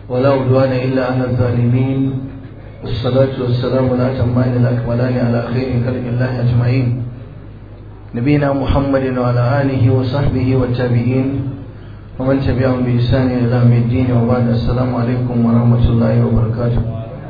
ولا عدوان إلا على الظالمين والصلاة والسلام الأتمان الأكملان على خير خلق الله أجمعين نبينا محمد وعلى آله وصحبه والتابعين ومن تبعهم بإحسان إلى يوم الدين وبعد السلام عليكم ورحمة الله وبركاته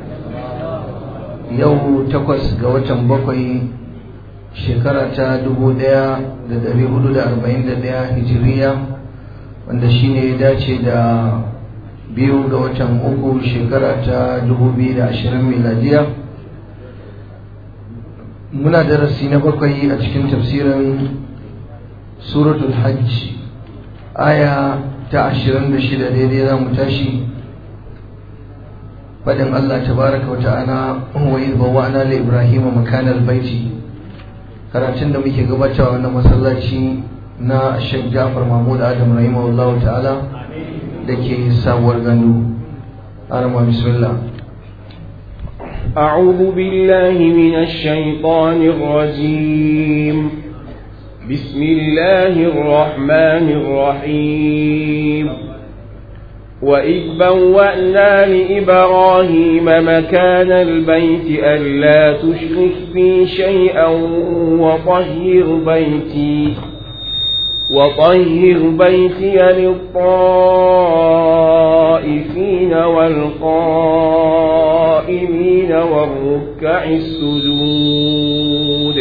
yau takwas ga watan bakwai shekara ta dubu ɗaya da dari hudu da arba'in da ɗaya hijiriya wanda shine ya dace da biyu ga watan uku shekara ta dubu biyu da ashirin miladiya muna darasi na bakwai a cikin tafsirin suratul hajj aya ta ashirin da shida daidai za mu tashi faɗin Allah tabaraka wa ta'ala wa idh bawwa'na li ibrahima makana albayti karatun da muke gabatarwa wannan masallaci na Sheikh Jafar Mahmud Adam rahimahullahu ta'ala dake sabuwar gandu arama bismillah أعوذ بالله من الشيطان الرجيم بسم الله الرحمن الرحيم وإذ بوأنا لإبراهيم مكان البيت ألا تشرك بي شيئا وطهر بيتي وطهر بيتي للطائفين والقائمين والركع السجود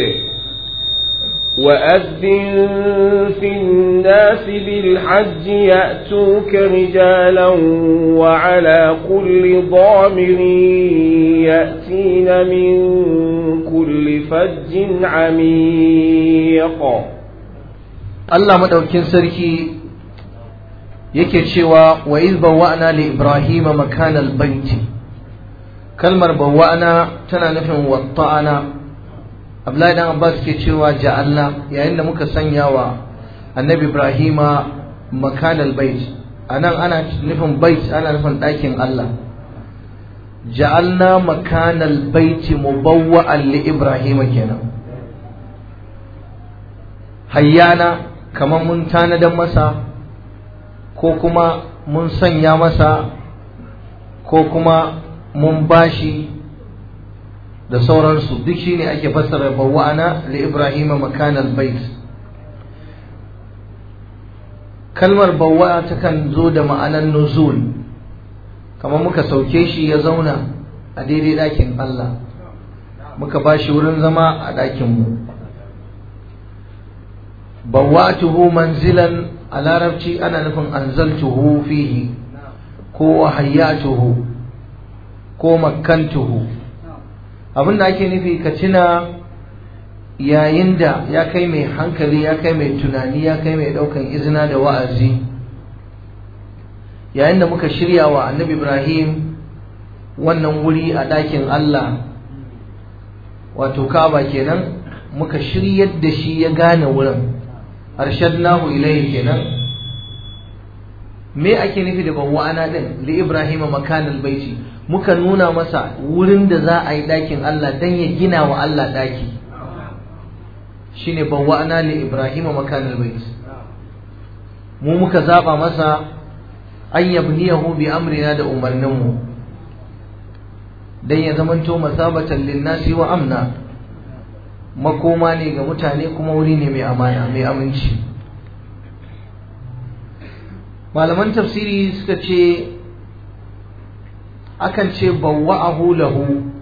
وأذن في الناس بالحج يأتوك رجالا وعلى كل ضامر يأتين من كل فج عميق Allah madaukin sarki yake cewa wa iz bawwa'na li ibrahima makanal baiti kalmar bawwa'na tana nufin watta'ana Abdullahi dan Abbas ke cewa ja'alna yayin da muka sanya wa Annabi Ibrahima makanal bait anan ana nufin bait ana nufin ɗakin Allah ja'alna makanal baiti mubawwa'an li Ibrahima kenan hayyana kamar mun tanadan masa ko kuma mun sanya masa ko kuma mun bashi da sauransu duk shine ake fassara bawwa'ana li ibrahima makanal bait kalmar bawwa'a takan zo da ma'anar nuzul kamar muka sauke shi ya zauna a daidai ɗakin Allah muka bashi wurin zama a ɗakin mu bawwa'tuhu manzilan a larabci ana nufin anzaltuhu fihi ko hayyatuhu ko makkantuhu abin da ake nufi ka tuna yayin da ya kai mai hankali ya kai mai tunani ya kai mai daukan izina da wa'azi yayin da muka shirya wa annabi ibrahim wannan wuri a ɗakin allah wato kaba kenan muka shiryar da shi ya gane wurin arshadnahu ilayhi kenan me ake nufi da bawwa'ana din li ibrahima makanal baiti muka nuna masa wurin da za a yi ɗakin Allah dan ya gina wa Allah ɗaki shine bawwa'ana li ibrahima makanal bait mu muka zaba masa an yabniyahu bi amrina da umarninmu dan ya zamanto masabatan linnasi wa amna makoma ne ga mutane kuma wuri ne mai amana mai aminci malaman tafsiri suka ce akan ce bawwa'ahu lahu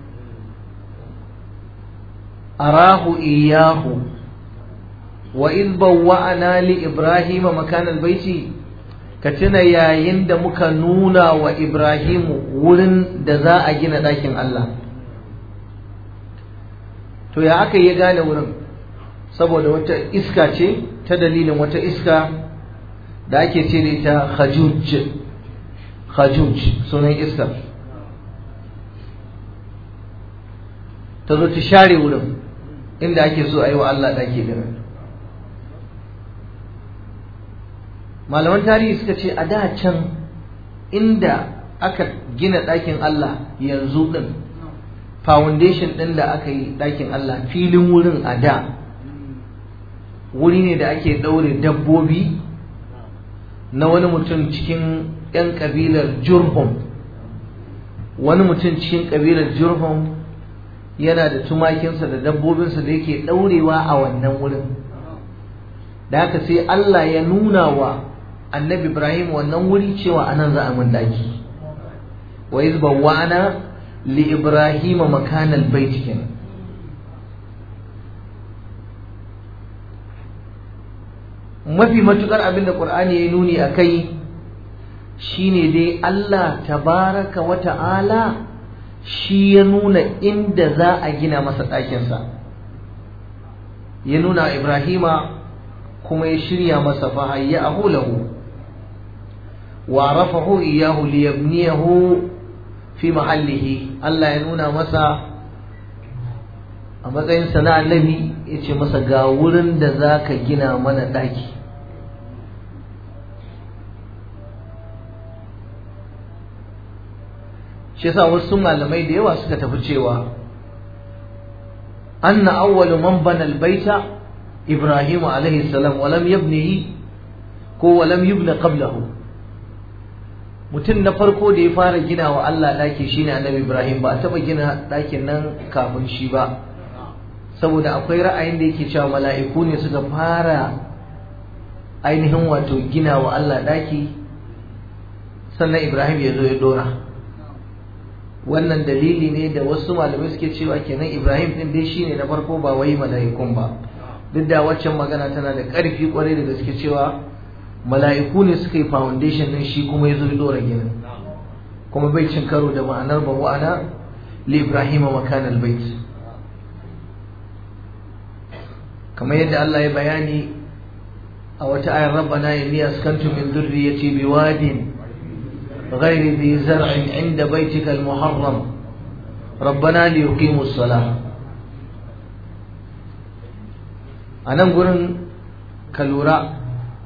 arahu iyahu wa in bawwa'ana li ibrahima makan albayti ka tuna yayin da muka nuna wa ibrahimu wurin da za a gina ɗakin Allah to ya aka yi gane wurin saboda wata iska ce ta dalilin wata iska da ake ce da ita khajuj khajuj sunan iskar ta zo ta share wurin inda ake so a yi wa Allah ɗaki din malaman tarihi suka ce a da can inda aka gina ɗakin Allah yanzu ɗin foundation ɗin da aka yi ɗakin Allah filin wurin a da wuri ne da ake ɗaure dabbobi na wani mutum cikin 'yan ƙabilar jurhum wani mutum cikin ƙabilar jurhum yana da tumakinsa da dabbobinsa da yake ɗaurewa a wannan wurin da haka sai Allah ya nuna wa annabi Ibrahim wannan wuri cewa anan za a mun daki wa iz bawwa'na li Ibrahim makanal bait kenan mafi matukar abinda Qur'ani ya nuni akai shine dai Allah tabaraka wa ta'ala shi ya nuna inda za a gina masa ɗakinsa ya nuna Ibrahima kuma ya shirya masa fahayyahu lahu wa rafahu iyahu liyabniyahu fi mahallihi Allah ya nuna masa a matsayin na annabi ya ce masa ga wurin da za ka gina mana ɗaki shi yasa wasu malamai da yawa suka tafi cewa anna awwalu man bana albayta ibrahim alaihi salam wa lam yabnihi ko wa lam yubna qablahu mutum na farko da ya fara gina wa Allah daki shine annabi ibrahim ba a taba gina dakin nan kafin shi ba saboda akwai ra'ayin da yake cewa mala'iku ne suka fara ainihin wato gina wa Allah daki sannan ibrahim ya zo ya dora wannan dalili ne da wasu malamai suke cewa kenan Ibrahim din dai shine na farko ba wai mala'ikun ba duk da waccan magana tana da ƙarfi kwarai da gaske cewa mala'iku ne suka yi foundation din shi kuma ya zo dora ginin kuma bai cin karo da ma'anar ba wa'ana li Ibrahim makan albayt kamar yadda Allah ya bayani a wata ayar rabbana inni askantu min dhurriyyati biwadin غير ذي زرع عند بيتك المحرم ربنا ليقيموا الصلاة anan gurin ka lura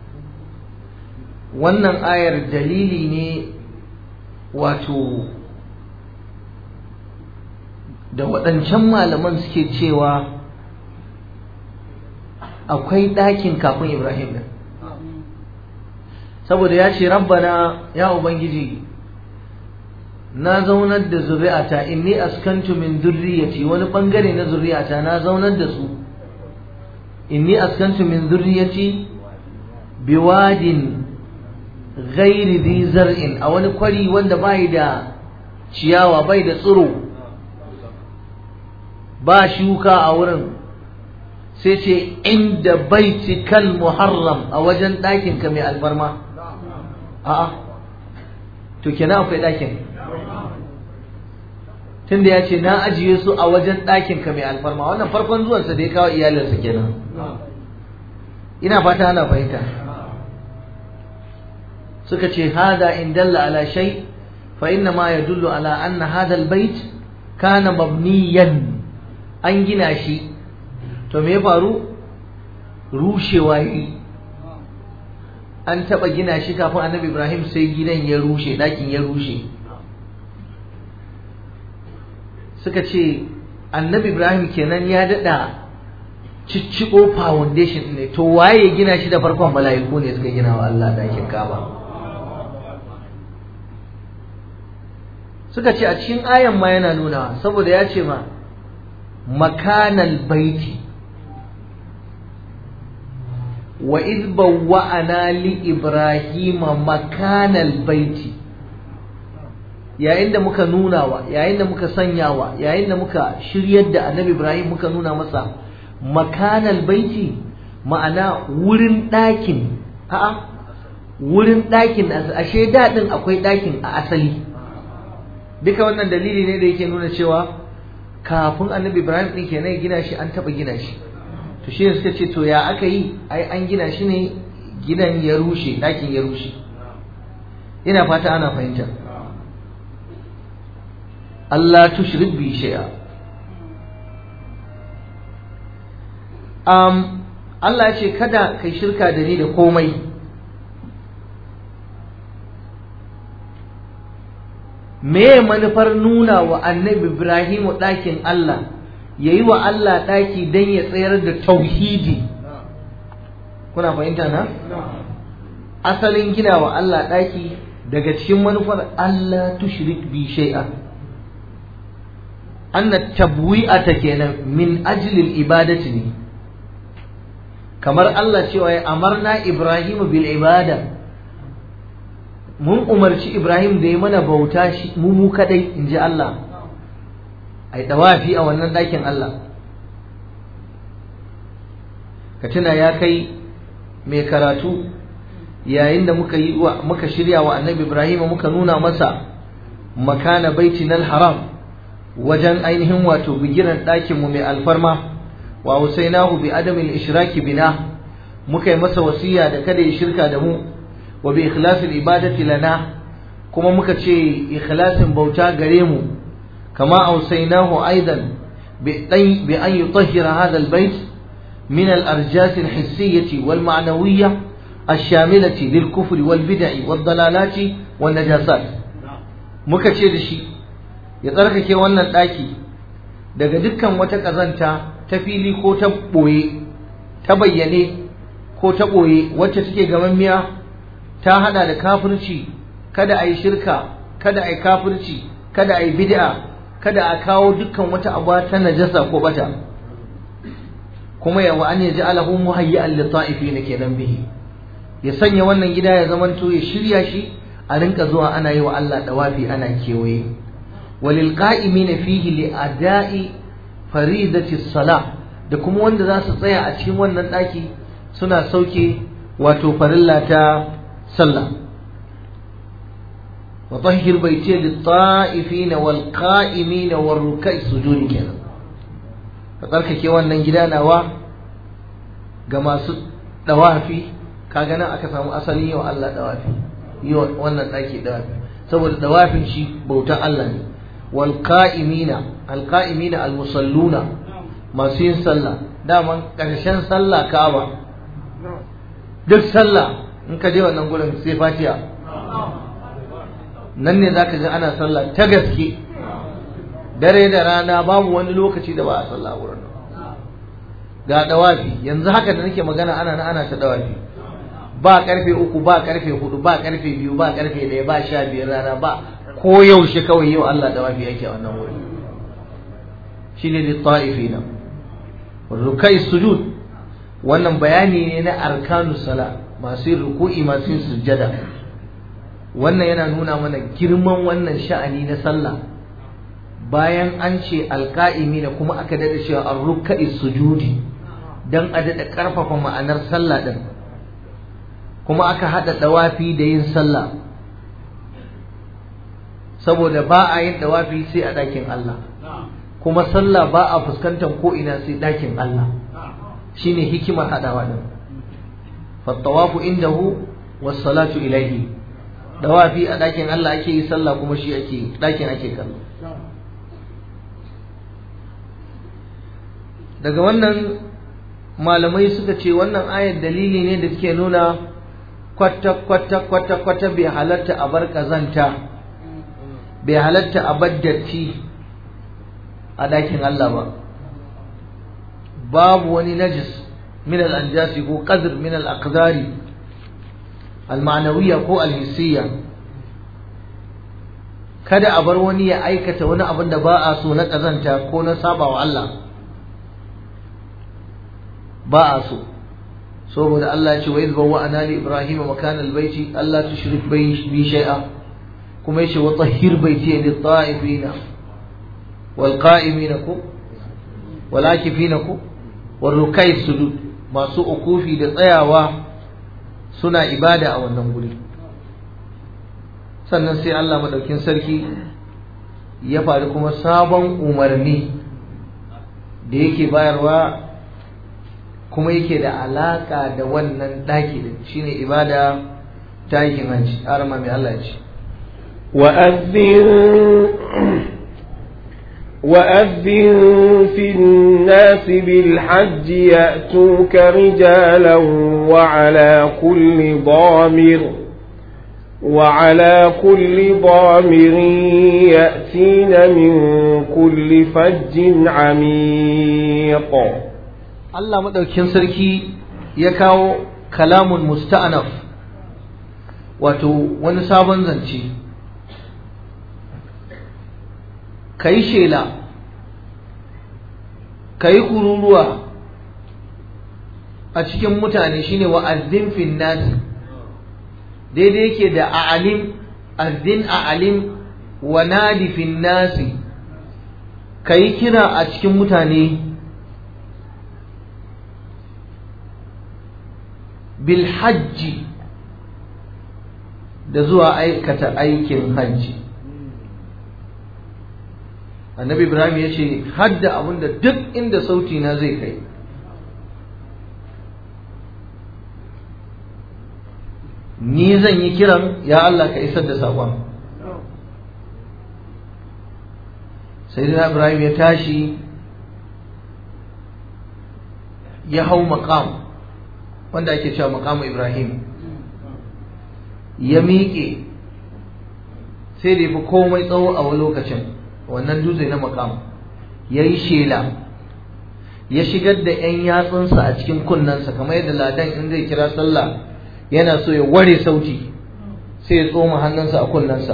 wannan ayar dalili ne wato da waɗancan malaman suke cewa akwai ɗakin kafin ibrahim din saboda ya ce rabbana ya ubangiji na zaunar da zuri'ata inni askantu min zurriyati wani bangare na zuri'ata na zaunar da su inni askantu min zurriyati biwadin ghairi dhi zar'in a wani kwari wanda bai da ciyawa bai da tsiro ba shuka a wurin sai ce inda baitikal muharram a wajen ɗakinka mai alfarma a'a to kenan akwai ɗakin tunda ya ce na ajiye su a wajen ɗakin ka mai alfarma wannan farkon zuwansa da ya kawo iyalinsa kenan ina fata ana fahimta suka ce hada in dalla ala shay fa inna ma yadullu ala anna hada albayt kana mabniyan an gina shi to me ya faru rushewa yi an taɓa gina shi kafin annabi ibrahim sai gidan ya rushe ɗakin ya rushe suka ce annabi ibrahim kenan ya daɗa cicciko foundation ne to waye gina shi da farkon mala'iku ne suka gina wa allah ɗakin kaba suka ce a cikin ayan ma yana nuna saboda ya ce ma makanal baiti wa iz bawwa'ana li ibrahima makanal baiti yayin da muka nuna wa yayin da muka sanya wa yayin da muka shiryar da annabi ibrahim muka nuna masa makanal baiti ma'ana wurin ɗakin a'a wurin ɗakin ashe daɗin akwai ɗakin a asali duka wannan dalili ne da yake nuna cewa kafin annabi ibrahim ɗin kenan ya gina shi an taɓa gina shi to shi suka ce to ya aka yi ai an gina shi ne gidan ya rushe ɗakin ya rushe ina fata ana fahimta Allah tushrik bi shay'a um, Allah ya ce kada kai shirka da ni da komai me manufar nuna wa annabi Ibrahimu ɗakin Allah ya yi wa Allah ɗaki don ya tsayar da tauhidi kuna fahimta na? asalin gina wa Allah ɗaki daga cikin manufar Allah tushrik bi shay'a anna tabwi'ata kenan min ajli ibadati ne kamar Allah cewa ya amarna Ibrahim bil ibada mun umarci Ibrahim da ya mana bauta shi mu mu kadai inji Allah ai dawafi a wannan ɗakin Allah ka tuna ya kai mai karatu yayin da muka yi muka shirya wa annabi Ibrahim muka nuna masa makana baitinal haram wajen ainihin wato bigiran ɗakin mu mai alfarma wa husainahu bi adamil ishraki bina muka yi masa wasiya da kada ya shirka da mu wa bi ikhlasil ibadati lana kuma muka ce ikhlasin bauta gare mu kama ausainahu aidan bi bi an yutahhira hadha albayt min al-arjas al-hissiyyah wal ma'nawiyyah الشاملة للكفر والبدع والضلالات والنجاسات muka ce da shi ya tsarkake wannan ɗaki daga dukkan wata ƙazanta ta fili ko ta ɓoye ta bayyane ko ta ɓoye wacce take gamammiya ta hada da kafirci kada a yi shirka kada a yi kafirci kada a yi bid'a kada a kawo dukkan wata abu ta najasa ko bata kuma yawa an yaji alahu muhayyi'an li ta'ifin kenan bihi ya sanya wannan gida ya zamanto ya shirya shi a rinka zuwa ana yi wa Allah dawafi ana kewaye walil qa'imina fihi li ada'i faridati salah da kuma wanda za su tsaya a cikin wannan daki suna sauke wato farilla ta sallah wa tahhir baiti lit ta'ifina wal qa'imina war ruk'i sujudi kenan ka tsarkake wannan gida nawa ga masu dawafi kaga nan aka samu asali yau Allah dawafi yi wannan daki dawafi saboda dawafin shi bautar Allah ne wal qa'imina al qa'imina al musalluna masu yin sallah daman karshen sallah Ka'aba duk sallah in ka je wannan gurin sai Fatiha nan ne zaka ga ana sallah ta gaske dare da rana babu wani lokaci da ba a sallah wurin ga dawafi yanzu haka da nake magana ana ana ta dawafi ba karfe uku ba karfe hudu ba karfe biyu ba karfe ɗaya ba sha biyar rana ba ko yaushe kawai yau Allah da wafi yake a wannan wuri shine da ta'ifina rukai sujud wannan bayani ne na arkanu sala masu yin ruku'i masu yin sujjada wannan yana nuna mana girman wannan sha'ani na sallah bayan an ce alka'imi da kuma aka dada cewa an rukai sujudi dan a dada karfafa ma'anar sallah din kuma aka haɗa ɗawafi da yin sallah saboda ba a yin ɗawafi sai a ɗakin Allah kuma sallah ba a fuskantar ko ina sai ɗakin Allah shine hikimar haɗawa ɗin fattawafu indahu wassalatu ilaihi ɗawafi a ɗakin Allah ake yi sallah kuma shi ake ɗakin ake kallo daga wannan malamai suka ce wannan ayar dalili ne da suke nuna kwata-kwata-kwata-kwata bai halatta a bar kazanta bai halatta a bar datti a ɗakin Allah ba babu wani najis min al-anjasi ko qadr min al-aqdari al-ma'nawiyya ko al-hissiyya kada a bar wani ya aikata wani abin da ba a so na kazanta ko na sabawa Allah ba a so saboda Allah ya ce wa idh bawwa'na li ibrahima makana albayti alla tushrik bi shay'a kuma yace wa tahhir bayti lit ta'ifina wal qa'imina ku wal akifina ku wal rukai sujud masu ukufi da tsayawa suna ibada a wannan guri sannan sai Allah madaukin sarki ya faru kuma sabon umarni da yake bayarwa kuma yake da alaka da wannan ɗaki din shine ibada ta aikin hajji arama mai Allah ya ce وأذن في الناس بالحج يأتوك رجالا وعلى كل ضامر وعلى كل ضامر يأتين من كل فج عميق Allah maɗaukin sarki ya kawo kalamun musta'anaf wato wani sabon zance ka yi shela ka yi kururuwa a cikin mutane shine wa azzin fin nasi daidai yake da a'alim azzin a'alim wa nadi fin nasi ka yi kira a cikin mutane bil hajji da zuwa aikata aikin hajji annabi ibrahim ya ce hadda abinda duk inda sauti na zai kai ni zan yi kiran ya Allah ka isar da saƙon sai ibrahim ya tashi ya hau maƙam wanda ake cewa maƙamu ibrahim ya miƙe sai da ya fi komai tsawo a wani lokacin wannan dutse na makam ya yi shela ya shigar da 'yan yatsunsa a cikin kunnensa kamar yadda ladan in zai kira sallah yana so ya ware sauti sai ya tsoma hannunsa a kunnensa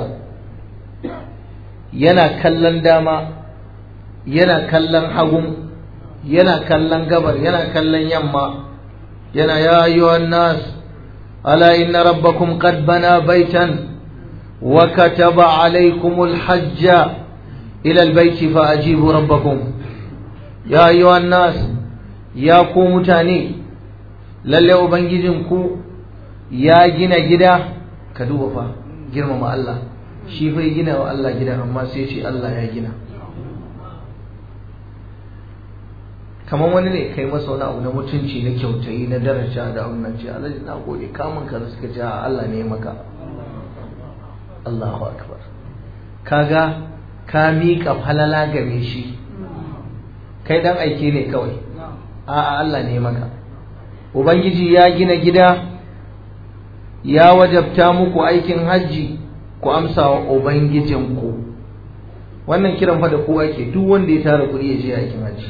yana kallon dama yana kallon hagun yana kallon gabar yana kallon yamma yana ya ayyuhan nas ala inna rabbakum qad bana baitan wa kataba alaykumul hajja إلى البيت فأجيبوا ربكم يا أيها الناس يا قوم تاني للي أبنجزنكو يا جنا جدا كدوبا فا جرم ما الله shi fa gina wa Allah gida amma sai ce Allah ya gina kamar wani ne kai masa wani abu na mutunci na kyautayi na daraja da wannan ce Allah na gode kamun ka suka ce Allah ne maka Allahu akbar kaga ka miƙa falala game shi kai dan aike ne kawai a'a Allah ne maka ubangiji ya gina gida ya wajabta muku aikin hajji ku amsa wa ubangijinku wannan kiran fa da kowa ke duk wanda ya tara kuɗi ya je aikin hajji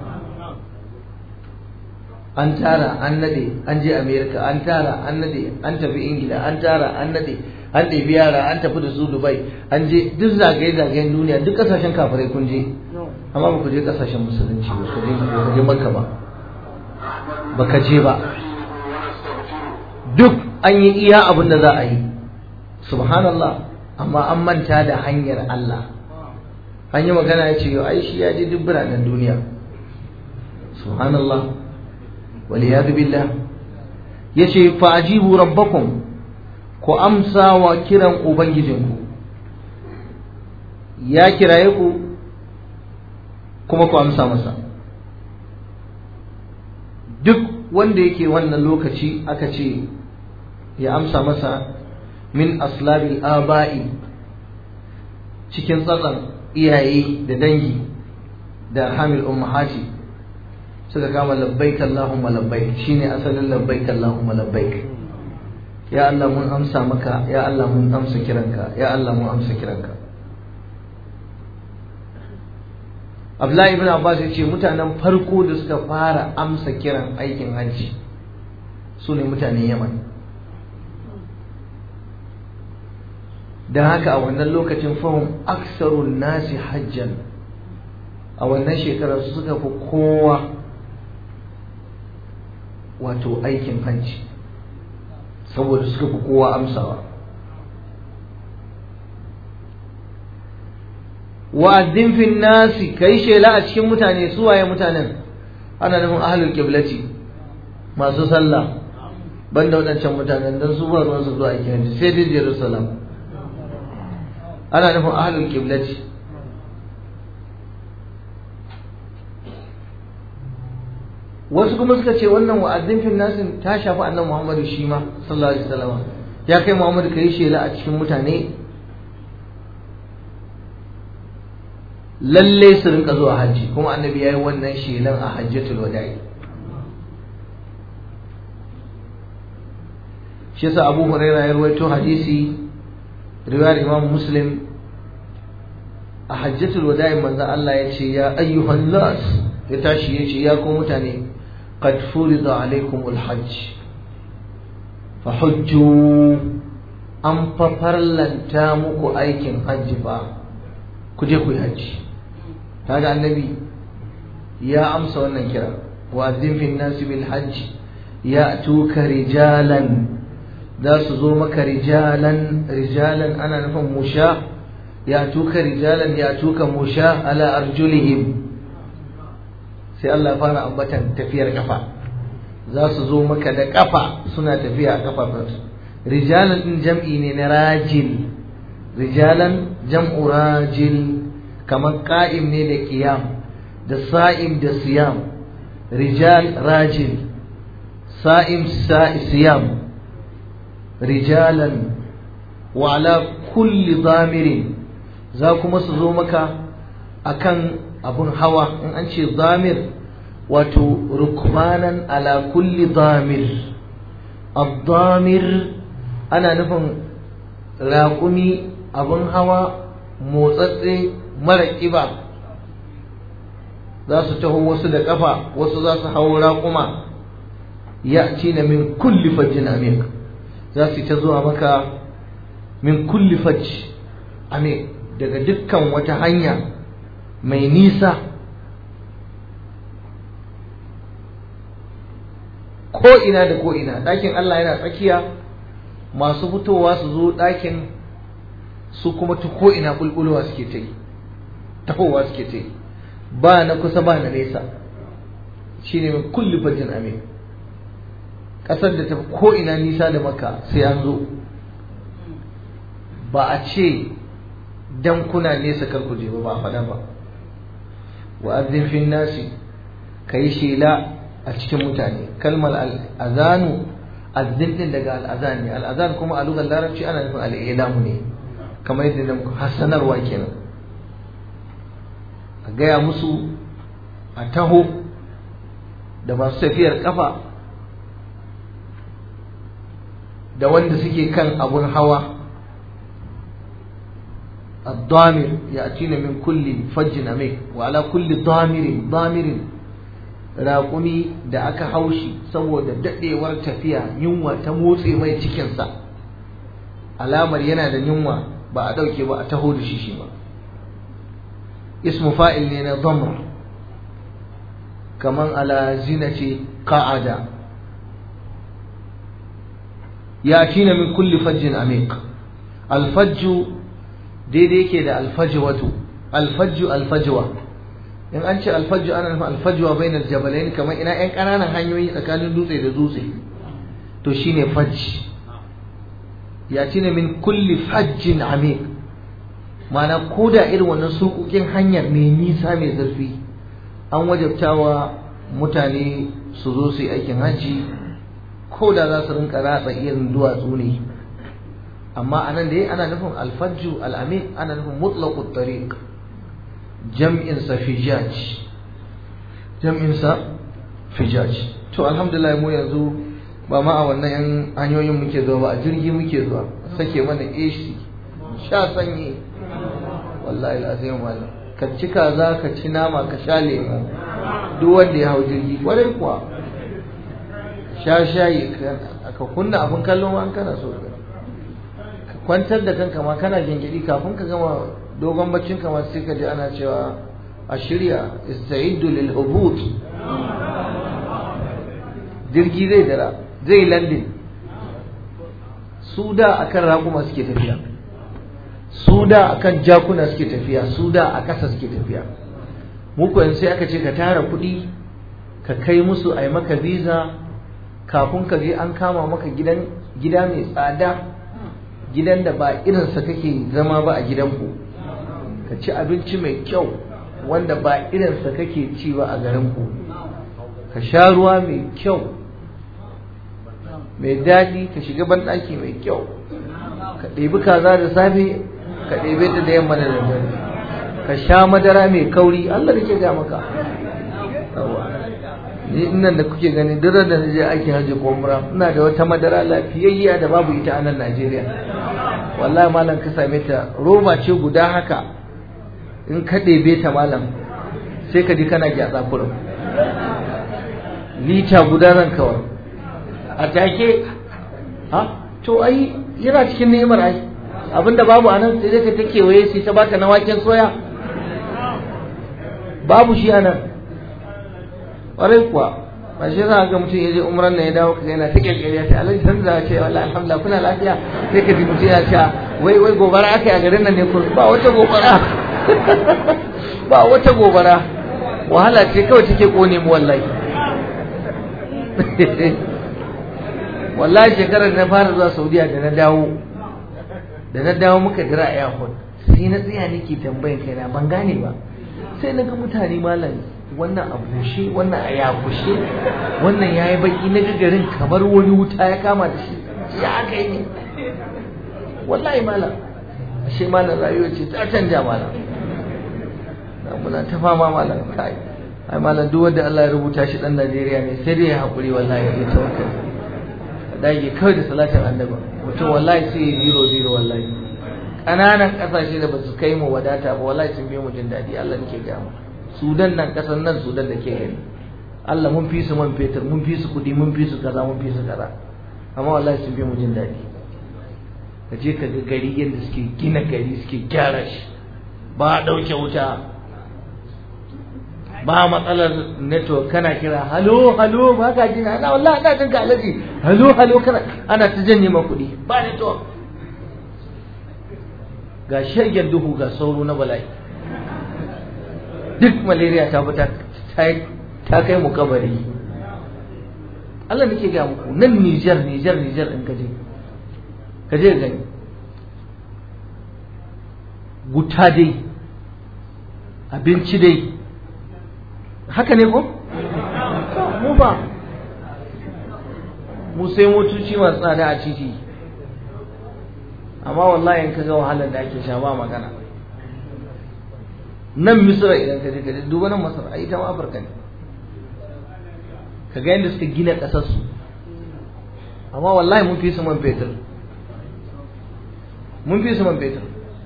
an tara an nade an je america an tara an nade an tafi ingila an tara an nade an ɗebi yara an tafi da su dubai an je duk zagaye-zagayen duniya duk ƙasashen kafirai kun je amma ba ku je ƙasashen musulunci ba ku je ba je makka ba ba ka je ba duk an yi iya abin da za a yi subhanallah amma an manta da hanyar Allah an yi magana ya ce yau ai shi ya je duk biranen duniya subhanallah waliyadu billah ya ce fa ajibu rabbakum ku amsa wa kiran Ubangijinku, ya kiraye ku kuma ku amsa masa. Duk wanda yake wannan lokaci aka ce ya amsa masa min aslabil aba'i cikin tsatsan iyaye da dangi da hamil ummahati suka kama labbaik Allahumma labbaik shine asalin labbaik Allahumma labbaik ya Allah mun amsa maka ya Allah mun amsa kiranka ya Allah mun amsa kiranka Abdullahi ibn Abbas ya ce mutanen farko da suka fara amsa kiran aikin hajji su ne mutanen Yaman don haka a wannan lokacin fahim aksarun nasi hajjan a wannan shekarar su suka fi kowa wato aikin hajji saboda suka fi kowa amsawa wa'azzin fin nasi kai shela a cikin mutane su waye mutanen ana nufin ahlul qiblati masu sallah banda waɗancan mutanen don su ba ruwan su zuwa aikin hajji sai dai Jerusalem ana nufin ahlul qiblati wasu kuma suka ce wannan wa'azzin fil nasin ta shafi annabi Muhammadu shi ma sallallahu alaihi wasallam ya kai Muhammadu kai shela a cikin mutane lalle su rinka zuwa hajji kuma annabi yayi wannan shelan a hajjatul wada'i shi yasa Abu Hurairah ya rawaito hadisi riwayar Imam Muslim a hajjatul wada'i manzo Allah ya ce ya ayyuhan nas ya tashi ya ce ya ku mutane قد فرض عليكم الحج فحجوا an fafarlanta muku aikin hajji ba ku je ku yi hajji kaga annabi ya amsa wannan kira wa azzin fi nasi bil hajj ya'tuka rijalan za su zo maka rijalan rijalan ana nufin musha ya'tuka rijalan ya'tuka musha ala arjulihim sai Allah fara ambatan tafiyar kafa za su zo maka da kafa suna tafiya a kafafunsu rijalan din jam'i ne na rajil rijalan jam'u rajil kamar qa'im ne da qiyam da sa'im da siyam rijal rajil sa'im siyam rijalan wa ala kulli zamirin za kuma su zo maka akan abun hawa in an ce zamir wato rukmanan ala kulli damir abdamir ana nufin raƙumi abun hawa motsatse mara ƙiba za su taho wasu da ƙafa wasu za su hau raƙuma ya ci na min kulli fajjin amik za su ta zuwa maka min kulli fajj amik daga dukkan wata hanya mai nisa ko ina da ko ina ɗakin Allah yana tsakiya masu fitowa su zo ɗakin su kuma ta ko ina bulbulowa suke ta yi tahowa suke ta yi ba na kusa ba na nesa shine mai kulli fajjin amin ƙasar da ta ko ina nisa da maka sai an zo ba a ce dan kuna nesa kar ku je ba ba a faɗa ba wa azzin fin nasi kai shela a cikin mutane kalmar al'azanu azzin din daga al'azan ne al'azan kuma a lugar larabci ana nufin al'ilamu ne kamar yadda da hassanarwa kenan a gaya musu a taho da masu tafiyar kafa da wanda suke kan abun hawa الضامر يأتينا من كل فج عميق وعلى كل ضامر ضامر raƙumi da aka haushi saboda daɗewar tafiya yunwa ta motse mai cikinsa alamar yana da yunwa ba a ɗauke ba a taho da shi shi ba ismu fa'il ne na zamra kaman ala zina ce ka'ada ya tina min kulli fajjin amiq alfajju daidai yake da alfajwatu alfajju alfajwa in an ce alfajju ana nufin alfajwa bainal jabalain kamar ina yan ƙananan hanyoyi tsakanin dutse da dutse to shine fajj ya tina min kulli fajjin amiq ma'ana ko da irin wannan sukukin hanyar mai nisa mai zurfi an wajabtawa mutane su zo su yi aikin hajji ko da za su rinka ratsa irin duwatsu ne amma anan da ana nufin alfajju al'amin ana nufin mutlaqut tariq jam'in sa fijaj jam'in sa fijaj to alhamdulillah mu yanzu ba ma a wannan yan hanyoyin muke zuwa ba a jirgi muke zuwa sake mana AC sha sanyi wallahi alazim malam ka ci kaza ka ci nama ka sha lemu duk wanda ya hau jirgi kwarai kuwa sha shayi ka kunna abin kallon an kana so ka kwantar da kanka ma kana gingiri kafin ka gama dogon baccin ka ma sai ka ji ana cewa a shirya ista'iddu lil hubut jirgi zai dara zai landin su da akan raƙuma suke tafiya su da akan jakuna suke tafiya su da a ƙasa suke tafiya muku yanzu sai aka ce ka tara kuɗi ka kai musu a yi maka visa kafin ka je an kama maka gidan gida mai tsada gidan da ba irinsa kake zama ba a gidanku ka ci abinci mai kyau wanda ba irinsa kake ci ba a garinku ka sha ruwa mai kyau mai daɗi ka shiga banɗaki mai kyau ka ɗebi kaza da safe ka ɗebe ta da yamma da daddare ka sha madara mai kauri Allah da ke ga maka ni nan da kuke gani duk da na je aikin hajji ko umra ina da wata madara lafiyayya da babu ita a nan Najeriya wallahi malam ka same ta roba ce guda haka in ka ɗebe ta malam sai ka ji kana gyatsa kurum lita guda nan kawai a take ha to ai yana cikin ni'imar ai abinda babu a nan sai dai ka ta kewaye sai ta baka na waken soya babu shi a nan ƙwarai kuwa ba shi za ga mutum ya je umran nan ya dawo kaga yana ta kyalkyali ya ce alhaji san da ce wallahi alhamdulillah kuna lafiya sai ka ji mutum ya ce wai wai gobara aka yi a garin nan ne ko ba wata gobara ba wata gobara wahala ce kawai take kone mu wallahi wallahi shekarar na fara zuwa saudiya da na dawo da na dawo muka jira a airport sai na tsaya nake tambayin kaina ban gane ba sai na ga mutane malam wannan a bushe wannan a ya bushe wannan ya yi baki na garin kamar wani wuta ya kama da shi ya aka yi ne wallahi malam ashe malam rayuwa ce ta canja malam muna ta fama malam kai ai malam duk wanda Allah ya rubuta shi dan Najeriya ne sai dai ya hakuri wallahi ya tawakkal dage kawai da salatin annabi mutum wallahi sai ya zero zero wallahi ƙananan ƙasashe da ba su kai mu wadata ba wallahi sun bi mu jin daɗi Allah nake ga mu Sudan nan ƙasar nan Sudan da ke gani Allah mun fi su man fetur mun fi su kuɗi mun fi su kaza mun fi su kaza amma wallahi sun bi mu jin daɗi ka je ka ga gari yadda suke gina gari suke gyara shi ba a ɗauke wuta ba matsalar network kana kira halo halo ba ka jina ana wallahi ana jin ka alaji halo halo kana ana ta janye ma kuɗi ba network ga shirgen duhu ga sauro na bala'i duk malaria ta fita ta kai mu kabari Allah nake ga muku nan Niger Niger Niger in kaje kaje gani wuta dai abinci dai haka ne ko mu ba mu sai motoci masu tsada a titi amma wallahi in ka ga wahalar da ake sha ba magana nan misra idan ka je ka duba nan masar ai ita ma afirka ne ka ga yadda suka gina ƙasar su amma wallahi mun fi su man fetur mun fi su man fetur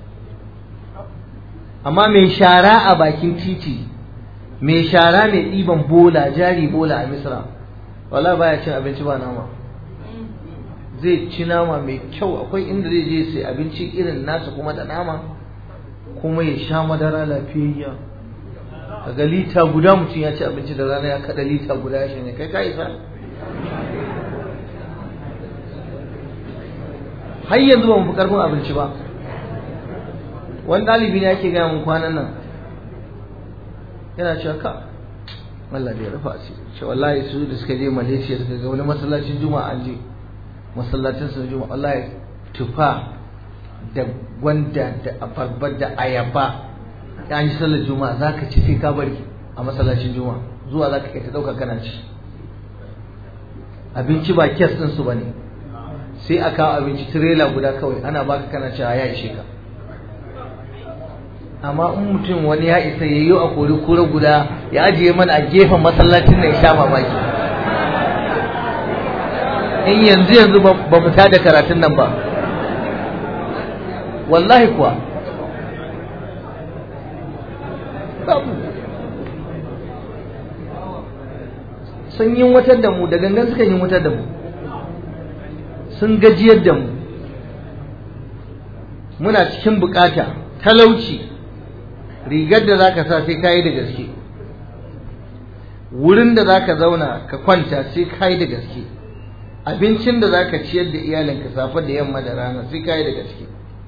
amma mai shara a bakin titi mai shara mai ɗiban bola jari bola a misra wala baya cin abinci ba nama zai ci nama mai kyau akwai inda zai je sai abinci irin nasa kuma da nama kuma ya sha madara lafiyayya kaga lita guda mutum ya ci abinci da rana ya kada lita guda ya shanye kai ka isa har yanzu ba mu fi karfin abinci ba wani ɗalibi ne ake gaya mun kwanan nan yana cewa ka Allah da ya rufa asiri ce wallahi su da suka je Malaysia suka ga wani masallacin juma'a an je masallacin su juma'a wallahi tufa da gwanda da abarba da ayaba ya yi sallar juma'a zaka ci sai ka bari a masallacin juma'a zuwa zaka kai ta dauka kana ci abinci ba kes din su bane sai a kawo abinci tirela guda kawai ana baka kana cewa ya ishe ka amma in mutum wani ya isa ya yi a kori kura guda ya ajiye mana a gefen masallacin ya sha mamaki in yanzu yanzu ba mu da karatun nan ba wallahi kuwa babu sun yi wutar da mu da gangan suka yi wutar da mu sun gajiyar da mu muna cikin bukata talauci rigar da zaka sa sai kayi da gaske wurin da zaka zauna ka kwanta sai kayi da gaske abincin da zaka ciyar da iyalinka safe da yamma da rana sai kayi da gaske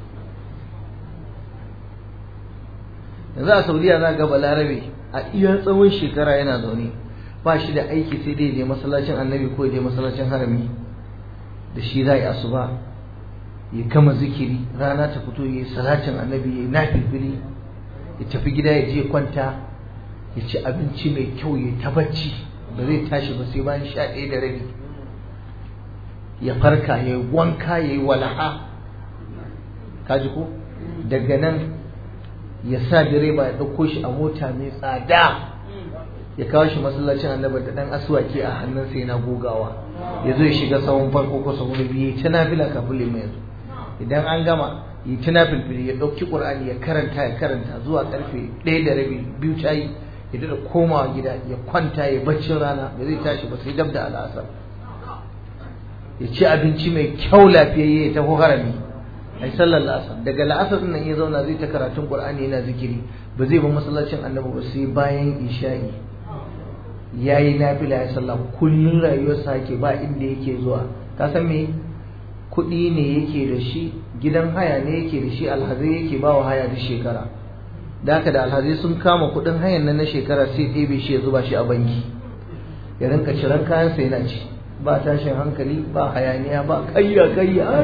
yanzu a saudiya za ga balarabe a iya tsawon shekara yana zaune ba shi da aiki sai dai je masallacin annabi ko je masallacin harami da shi za yi asuba ya kama zikiri rana ta fito ya yi salatin annabi ya yi nafilfili ya tafi gida ya je kwanta ya ci abinci mai kyau ya ta bacci ba zai tashi ba sai bayan sha ɗaya da rabi ya farka ya yi wanka ya yi walaha kaji ko daga nan ya sa direba ya ɗauko shi a mota mai tsada ya kawo shi masallacin annabi da ɗan asuwaki a hannunsa yana gogawa ya zo ya shiga sahun farko ko sahun biyu ya ta nafila kafin lima yanzu idan an gama yi tuna filfili ya ɗauki ƙur'ani ya karanta ya karanta zuwa ƙarfe ɗaya da rabi biyu ta yi ya daɗa komawa gida ya kwanta ya baccin rana ba zai tashi ba sai dab da al'asar ya ci abinci mai kyau lafiyayye ya taho harami ai sallar la'asar daga la'asar nan ya zauna zai ta karatun ƙur'ani yana zikiri ba zai ba masallacin annabi ba sai bayan isha'i ya yi nafila ya sallah kullum rayuwarsa yake ba inda yake zuwa ka san me kuɗi ne yake da shi gidan haya ne yake da shi alhazai yake ba wa haya duk shekara da haka da alhazai sun kama kuɗin hayan nan na shekara sai ɗebe shi ya zuba shi a banki ya rinka ciran kayansa yana ci ba tashin hankali ba hayaniya ba kayya kayya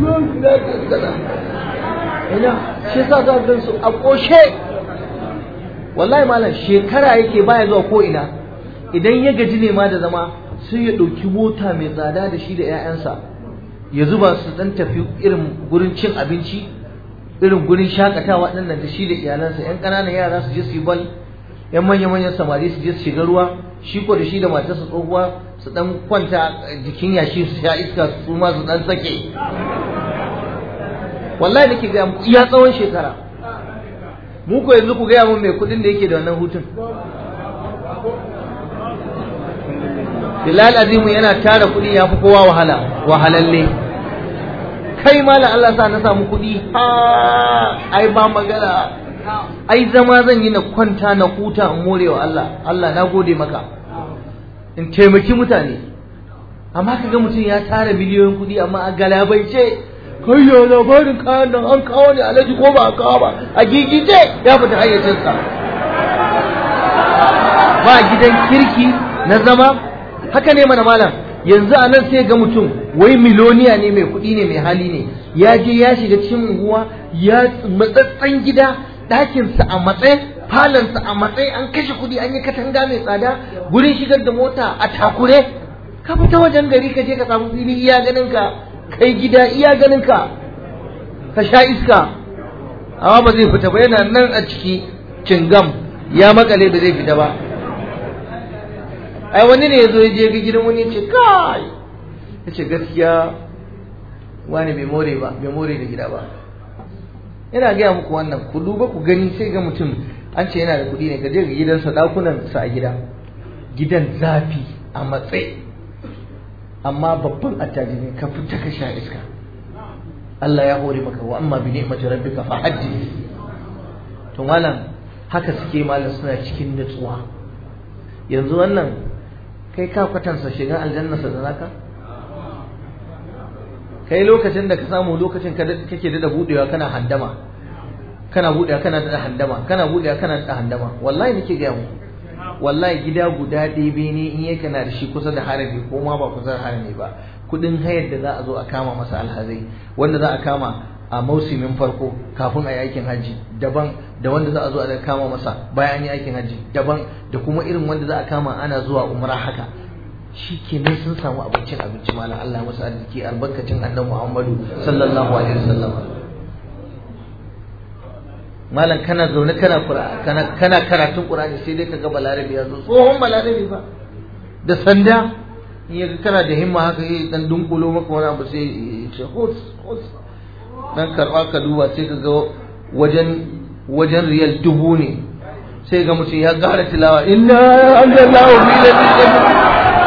ina shi yasa za ka su a ƙoshe wallahi malam shekara yake baya zuwa ko ina idan ya gaji ne ma da zama sai ya ɗauki mota mai tsada da shi da 'ya'yansa ya zuba su dan tafi irin gurin cin abinci irin gurin shakatawa ɗin da shi da iyalansa 'yan ƙananan yara su je su yi bal 'yan manya-manyan samari su je su shiga ruwa shi ko da shi da matarsa tsohuwa su dan kwanta jikin yashi su sha iska su ma su dan sake wallahi nake ga muku iya tsawon shekara mu ko yanzu ku gaya mun mai kudin da yake da wannan hutun Bilal Azimu yana tara kudi ya fi kowa wahala wahalalle kai malam Allah sa na samu kudi ha ai ba magana ai zama zan yi na kwanta na huta in more wa Allah Allah na gode maka in taimaki mutane amma kaga mutum ya tara miliyoyin kudi amma a galabaice kai ya labarin kayan nan an kawo ne alaji ko ba a kawo ba a gigice ya fita hayyacinsa ba gidan kirki na zama haka ne mana malam yanzu a nan sai ga mutum wai miloniya ne mai kuɗi ne mai hali ne ya je ya shiga cikin unguwa ya matsatsen gida ɗakinsa a matsayi falonsa a matsayi an kashe kuɗi an yi katanga mai tsada gurin shigar da mota a takure ka fita wajen gari ka je ka samu fili iya ganin ka kai gida iya ganin ka ka sha iska amma ba zai fita ba yana nan a ciki cingam ya makale ba zai fita ba ai wani ne ya zo ya je ga gidan wani ya ce kai ya ce gaskiya wani bai more ba bai more da gida ba ina gaya muku wannan ku duba ku gani sai ga mutum an ce yana da kuɗi ne ka je ga gidansa ɗakunan sa a gida gidan zafi a matsayi amma babban attajiri ka fita ka sha iska Allah ya hore maka wa amma bi ni'mati rabbika fa haddith to malam haka suke malam suna cikin nutsuwa yanzu wannan kai ka kwatansa shiga aljanna sa da naka kai lokacin da ka samu lokacin kake da budewa kana handama kana budewa kana da handama kana budewa kana da handama wallahi nake ga mu wallahi gida guda ɗebe ne in yake na da shi kusa da harami ko ma ba kusa da harami ba kudin hayar da za a zo a kama masa alhazai wanda za a kama a mausimin farko kafin a yi aikin hajji daban da wanda za a zo a kama masa bayan an yi aikin hajji daban da kuma irin wanda za a kama ana zuwa umra haka shi kenan sun samu abincin abinci malam Allah masu arziki albarkacin annabi Muhammadu sallallahu alaihi wasallam malam kana zaune kana kana kana karatun Qur'ani sai dai kaga balarabi ya zo tsohon balarabi ba da sanda in yaga kana da himma haka yi dan dunkulo maka wani abu sai ya ce hos hos dan karba ka duba sai kaga wajen wajen riyal dubu ne sai ga mutum ya gara tilawa inna anzalallahu fi lailatin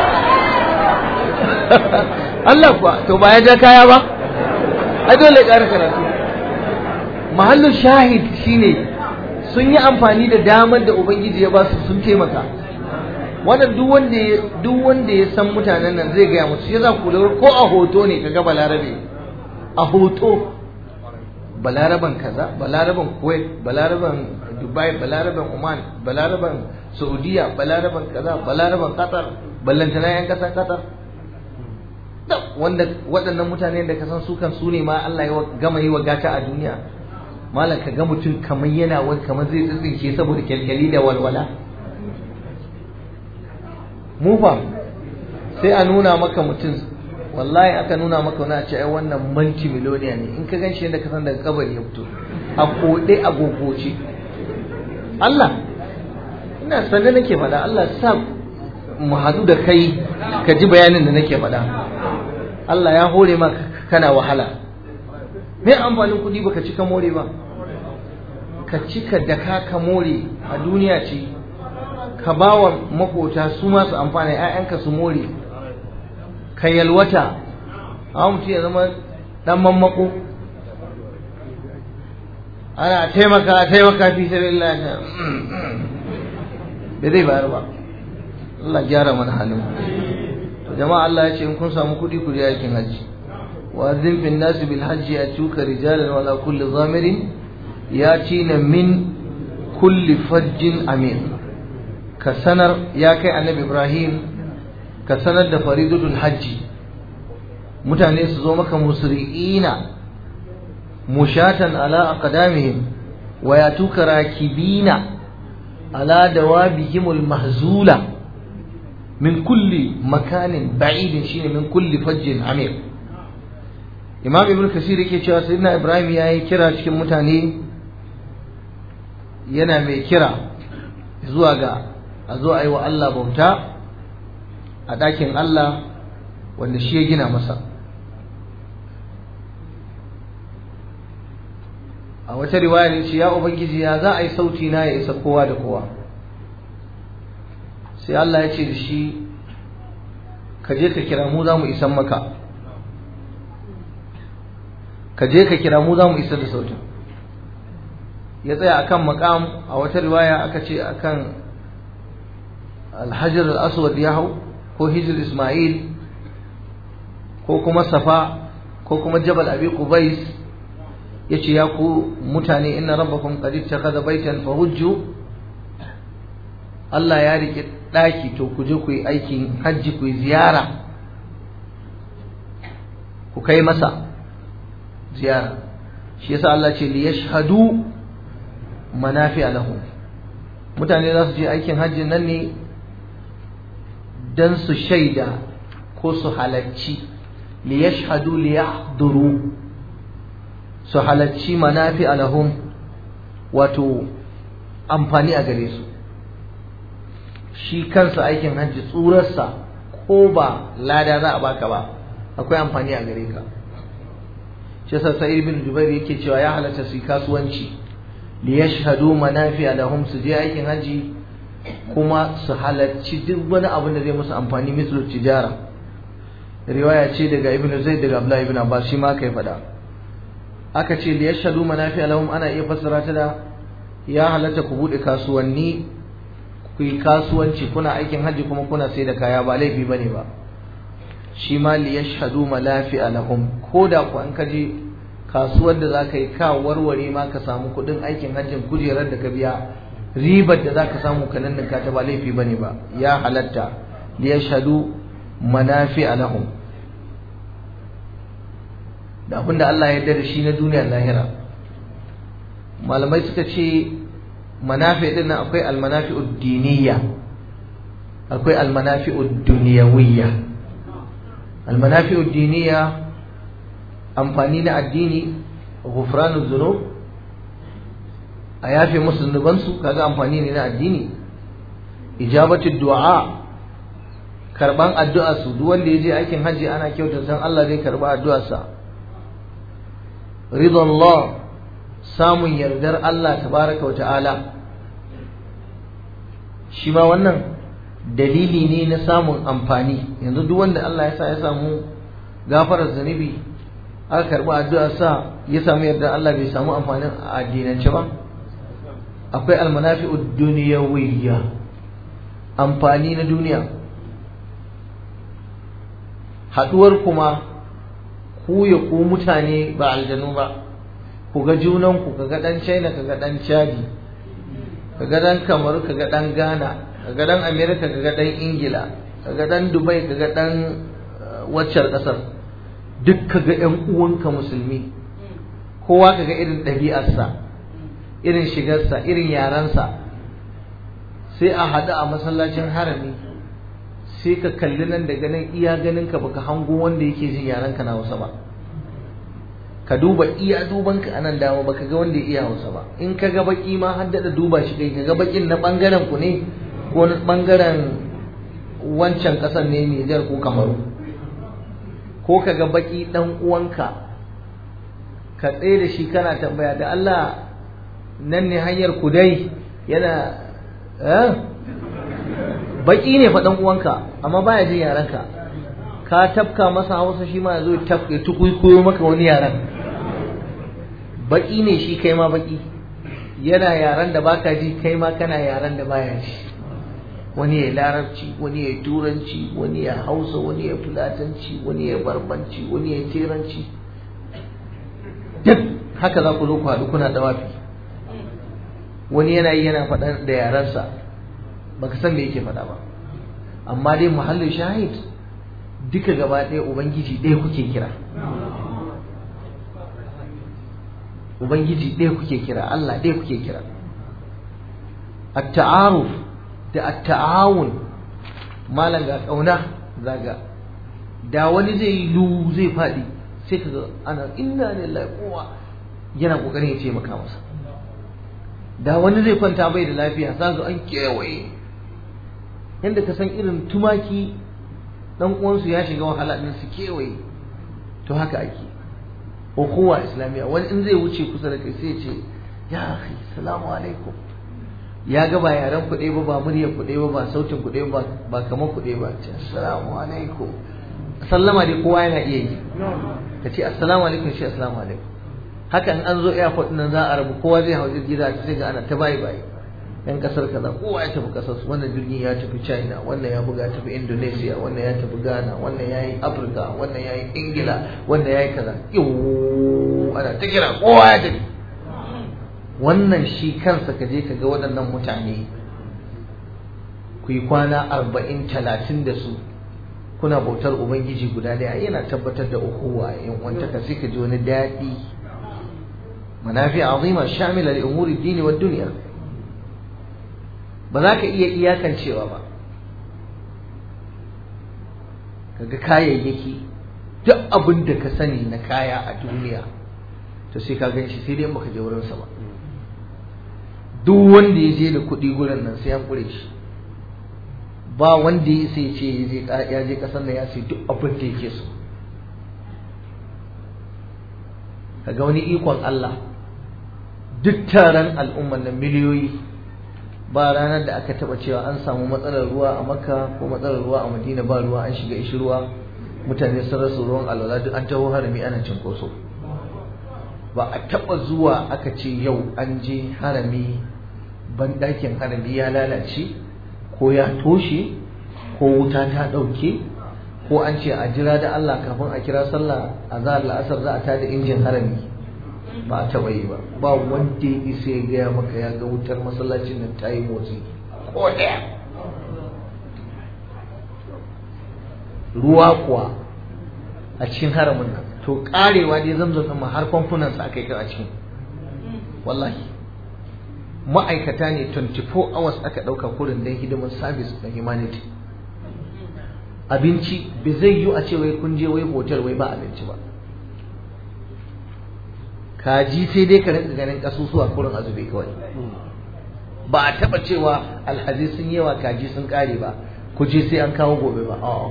Allah kuwa to ba ya ja kaya ba ai dole ƙara karatu mahallin shahid shine sun yi amfani da damar da ubangiji ya ba su sun taimaka wannan duk wanda ya duk wanda ya san mutanen nan zai gaya musu ya za ku lura ko a hoto ne kaga balarabe a hoto balaraban kaza balaraban kuwait balaraban dubai balaraban oman balaraban saudiya balaraban kaza balaraban qatar ballantana yan kasar qatar wanda waɗannan mutane da ka san su kan su ne ma Allah ya gama yi wa gata a duniya malam ka ga mutum kamar yana wani kamar zai tsitsinke saboda kyalkyali da walwala mu fa sai a nuna maka mutum wallahi aka nuna maka wani a ce ai wannan manci miloniya ne in ka gan shi yadda ka san daga kabari ya fito a koɗe a gogoce Allah ina sanar nake faɗa Allah sa mu haɗu da kai ka ji bayanin da nake faɗa Allah ya hore maka kana wahala me amfanin kuɗi baka cika more ba ka cika da ka ka more a duniya ce ka ba wa makota su masu amfani ‘ya'yanka su more ka yalwata a mutum ya zama ɗan mammako ana taimaka taimaka fi sabi Allah bai zai bayar ba Allah gyara mana halin jama'a Allah ya ce in kun samu kuɗi ku je aikin hajji wa azim fin nasi bil hajji atuka rijalan wala kulli zamirin yatina min kulli fajjin amin ka sanar ya kai annabi Ibrahim ka sanar da faridatul hajji mutane su zo maka musri'ina mushatan ala aqdamihim wa yatuka rakibina ala dawabihimul mahzula min kulli makanin ba'idin shine min kulli fajjin amir imam ibn kasir yake cewa sayyidina ibrahim yayi kira cikin mutane yana mai kira zuwa ga a zo a yi wa Allah bauta a ɗakin Allah wanda shi ya gina masa a wata riwaya ne ce ya ubangiji ya za a yi sauti na ya isa kowa da kowa sai Allah ya ce da shi ka je ka kira mu za mu isan maka ka je ka kira mu za mu isa da sautin ya tsaya akan makam a wata riwaya aka ce akan alhajar al-aswad ya hau ko hijir ismail ko kuma safa ko kuma jabal abi qubais yace ya ku mutane inna rabbakum qad ittakhadha baytan fahujju Allah ya rike daki to ku je ku yi aikin hajji ku yi ziyara ku kai masa ziyara shi yasa Allah ce li yashhadu manafi'a lahum mutane za su je aikin hajji nan ne dan su shaida ko su halarci li yashhadu li yahduru su halarci manafi alahum wato amfani a gare su shi kansa aikin hajji tsurarsa ko ba lada za a baka ba akwai amfani a gare ka shi yasa sa'id bin jubair yake cewa ya halatta su kasuwanci li yashhadu manafi alahum su je aikin hajji kuma su halarci duk wani abin da zai musu amfani mislu tijara riwaya ce daga ibnu zaid daga abdullahi ibn abbas shi ma kai faɗa aka ce da yashhadu manafi lahum ana iya fassara ta da ya halatta ku bude kasuwanni ku yi kasuwanci kuna aikin hajji kuma kuna sai da kaya ba laifi bane ba shi ma li yashhadu manafi lahum ko da ku an kaje kasuwar da zaka yi ka warware ma ka samu kudin aikin hajjin kujerar da ka biya ribar da zaka samu ka nan ka ta ba laifi bane ba ya halatta li yashhadu manafi lahum da abinda Allah ya da shi na duniyar lahira malamai suka ce manafi din nan akwai almanafi'ud diniyya akwai almanafi'ud dunyawiyya almanafi'ud diniyya amfani na addini ghufranuz zunub a yafe musu zunubansu kaga amfani ne na addini ijabatu du'a karban addu'a su duk wanda ya je aikin hajji ana kyautar san Allah zai karba addu'arsa sa ridallah samun yardar Allah tabaraka wa ta'ala shi ma wannan dalili ne na samun amfani yanzu duk wanda Allah ya sa ya samu gafarar zunubi aka karɓi addu'ar sa ya samu yardar Allah bai samu amfanin a addinance ba akwai almanafi'ud duniyawiyya amfani na duniya haɗuwar kuma ku ya ku mutane ba aljanu ba ku ga junanku ka ga ɗan china ka ga ɗan chadi ka ga ɗan kamaru ka ga ɗan ghana ka ga ɗan america ka ga ɗan ingila ka ga ɗan dubai ka ga ɗan waccar ƙasar duk ka ga ‘yan uwanka musulmi kowa ka ga irin ɗabi'arsa irin shigarsa irin yarensa sai a haɗu a masallacin harami sai ka kalli nan da ganin iya ganin ka baka hango wanda yake jin yaran ka na Hausa ba ka duba iya duban ka anan dama baka ga wanda ya iya Hausa ba in ka ga baki ma har da duba shi kai ka ga bakin na bangaren ku ne ko na bangaren wancan kasar ne Niger ko Kamaru ko ka ga baki dan uwanka ka tsaye da shi kana tambaya da Allah nan ne hanyar kudai yana eh baki ne fa dan uwanka amma baya jin yaranka ka tafka masa hausa shi ma yazo tafka tukuikuyo maka wani yaran baki ne shi kai ma baki yana yaran da baka ji kai ma kana yaran da baya ji wani ya larabci wani ya turanci wani ya hausa wani ya fulatanci wani ya barbanci wani ya teranci duk haka za ku zo ku haɗu kuna dawafi wani yana yi yana faɗa da yarensa baka san me yake faɗa ba amma dai muhallin shahid duka gaba ɗaya ubangiji ɗaya kuke kira ubangiji ɗaya kuke kira Allah ɗaya kuke kira at-ta'aruf da at-ta'awun malam ga kauna zaga da wani zai yi lu zai faɗi sai kaga ana inna lillahi kowa yana kokarin ya ce maka masa da wani zai kwanta bai da lafiya za su an kewaye yadda ka san irin tumaki dan uwansu ya shiga wahala din su kewaye to haka ake ukuwa islamiyya wani in zai wuce kusa da kai sai ce ya akhi salamu alaikum ya ga ba yaren kuɗe ba ba muryar kuɗe ba ba sautin kuɗe ba ba kamar kuɗe ba ce assalamu alaikum sallama dai kowa yana iya yi ka ce assalamu alaikum shi assalamu alaikum haka in an zo airport nan za a rabu kowa zai hau jirgi za sai ga ana ta bayi bayi yan kasar kaza kowa ya tafi kasar su wannan jirgin ya tafi china wannan ya buga tafi indonesia wannan ya tafi ghana wannan ya yi afirka wannan ya yi ingila wannan ya yi kaza ana ta kira kowa ya tafi wannan shi kansa ka je ka ga waɗannan mutane ku yi kwana arba'in talatin da su kuna bautar ubangiji guda ɗaya yana tabbatar da ukuwa yan wantaka sai ka ji wani daɗi manafi azima shamila li umuri dini wa dunya ba za ka iya iyakancewa ba kaga kayayyaki duk abin da ka sani na kaya a duniya to sai ka gan shi sai dai baka je wurinsa ba duk wanda ya je da kuɗi gurin nan sai an kure shi ba wanda ya sai ce ya je ƙasar nan ya sai duk abin da yake so kaga wani ikon Allah duk taron al'umman nan miliyoyi ba ranar da aka taba cewa an samu matsalar ruwa a makka ko matsalar ruwa a madina ba ruwa an shiga ishi ruwa mutane sun rasa ruwan alwala duk an taho harami ana cinkoso ba a taba zuwa aka ce yau an je harami banɗakin harami ya lalace ko ya toshe ko wuta ta ɗauke ko an ce a jira da Allah kafin a kira sallah a zahar la'asar za a tada injin harami ba a taɓa yi ba ba wanda ya isa ya gaya maka ya ga wutar masallacin nan ta yi motsi ko ɗaya ruwa kuwa a cikin haramin nan to karewa dai zamzam ɗin ma har famfunan sa aka yi a cikin wallahi ma'aikata ne 24 hours aka ɗauka kurin don hidimar service na humanity abinci bai zai yi a ce wai kun je wai hotel wai ba abinci ba kaji sai dai ka rinka ganin kasusuwa kurin azube kawai ba a taba cewa alhazi sun yawa kaji sun kare ba ku je sai an kawo gobe ba a'a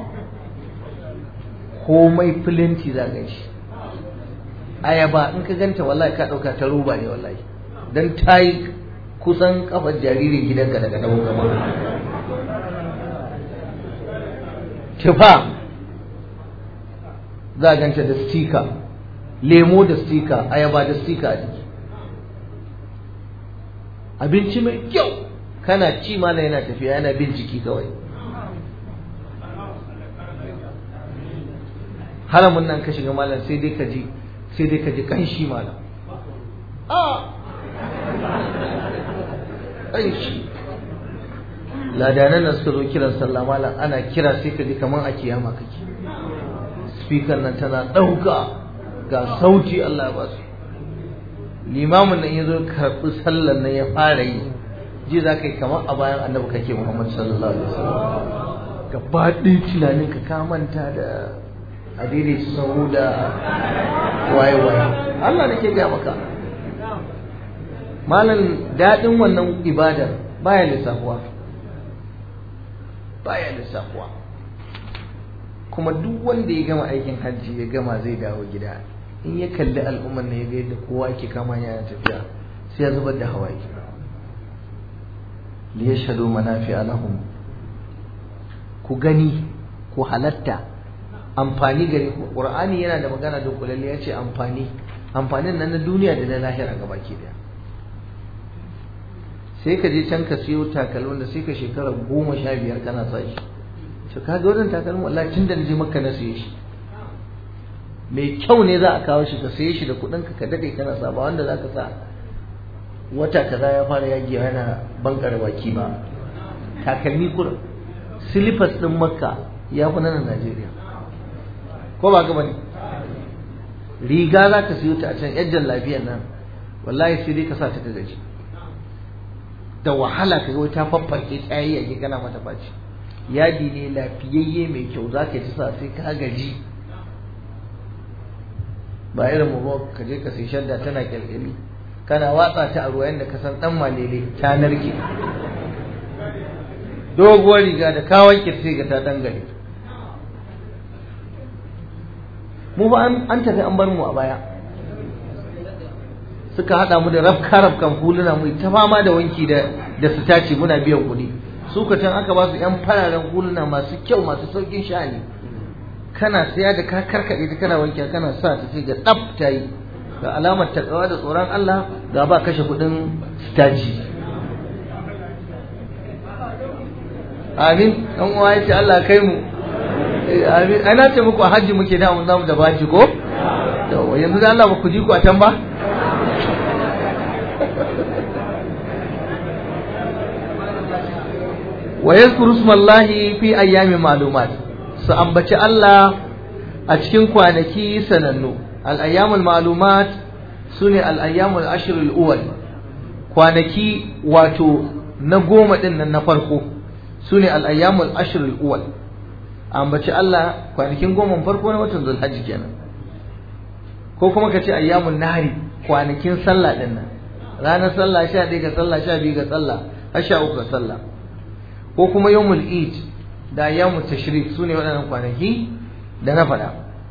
komai filinti za ga shi ayaba in ka ganta wallahi ka dauka ta roba ne wallahi dan ta yi kusan kafar jaririn gidanka daga dawo gaba tufa za a ganta da stika lemo da stika ayaba da stika a jiki abinci mai kyau kana ci mana yana tafiya yana bin jiki kawai haramun nan ka shiga malam sai dai ka ji sai dai ka ji kanshi malam a kanshi ladanan nan suka zo kiran sallah malam ana kira sai ka ji kaman a kiyama kake speaker nan tana ɗauka ga sauti Allah ba su limamin nan ya zo karɓi sallar nan ya fara yi ji za ka yi kamar a bayan annabi kake Muhammad sallallahu alaihi wasallam gaba ɗaya tunanin ka ka manta da adiri sahu da waye waye Allah nake gaya maka malam daɗin wannan ibadar baya lissafuwa baya lissafuwa kuma duk wanda ya gama aikin hajji ya gama zai dawo gida in ya kalli al'ummar ne ya ga yadda kowa ke kama yana tafiya sai ya zubar da hawaye li yashhadu manafi'a lahum ku gani ku halatta amfani gare ku qur'ani yana da magana da kulalle ya ce amfani amfanin nan na duniya da na lahira gabaki daya sai ka je can ka siyo takalmin da sai ka shekara goma sha biyar kana sa shi to ka ga wannan takalmin wallahi tun da na je makka na siye shi mai kyau ne za a kawo shi ka siye shi da kuɗin ka ka dade kana sa ba wanda za ka sa wata kaza ya fara yagi yana bankare baki ba takalmi kurin silifas ɗin makka ya fi nan najeriya ko ba gaba ne riga za ka siyo ta a can yajjan lafiyar nan wallahi sai dai ka sa ta ka gaji da wahala ka ga ta faffarke tsayi a kana mata faci yadi ne lafiyayye mai kyau za ka ci sa sai ka gaji ba irin mu ka je ka sai shadda tana kyalkyali kana watsa ta a ruwa yadda ka san dan malele ta narke doguwar riga da kawon kirce ga ta dangare mu ba an tafi an bar mu a baya suka hada mu da rafka rafkan huluna mu ta fama da wanki da da su tace muna biyan kuɗi su ka can aka ba su yan fararen huluna masu kyau masu saukin sha'ani kana siya da ka karkade ta kana wanki kana sa ta ce ga tsaf ta yi ga alamar takawa da tsoron Allah ga ba kashe kuɗin staci amin dan uwa yace Allah kai mu amin ana ce muku a hajji muke da mun zamu da baji ko to yanzu da Allah ba ku ji ku a can ba wa yadhkuru ismallahi fi ayyamin ma'lumat su ambaci Allah a cikin kwanaki sanannu al-ayyamul ma'lumat sune al-ayyamul ashr al-awwal kwanaki wato na goma din nan na farko sune al-ayyamul ashr al-awwal ambaci Allah kwanakin goma farko na watan Zulhajji kenan ko kuma kace ayyamun nahari kwanakin sallah din nan ranar sallah 11 ga sallah 12 ga sallah har 13 ga sallah ko kuma yawmul eid da ayyamut tashrik sune waɗannan kwanaki da na faɗa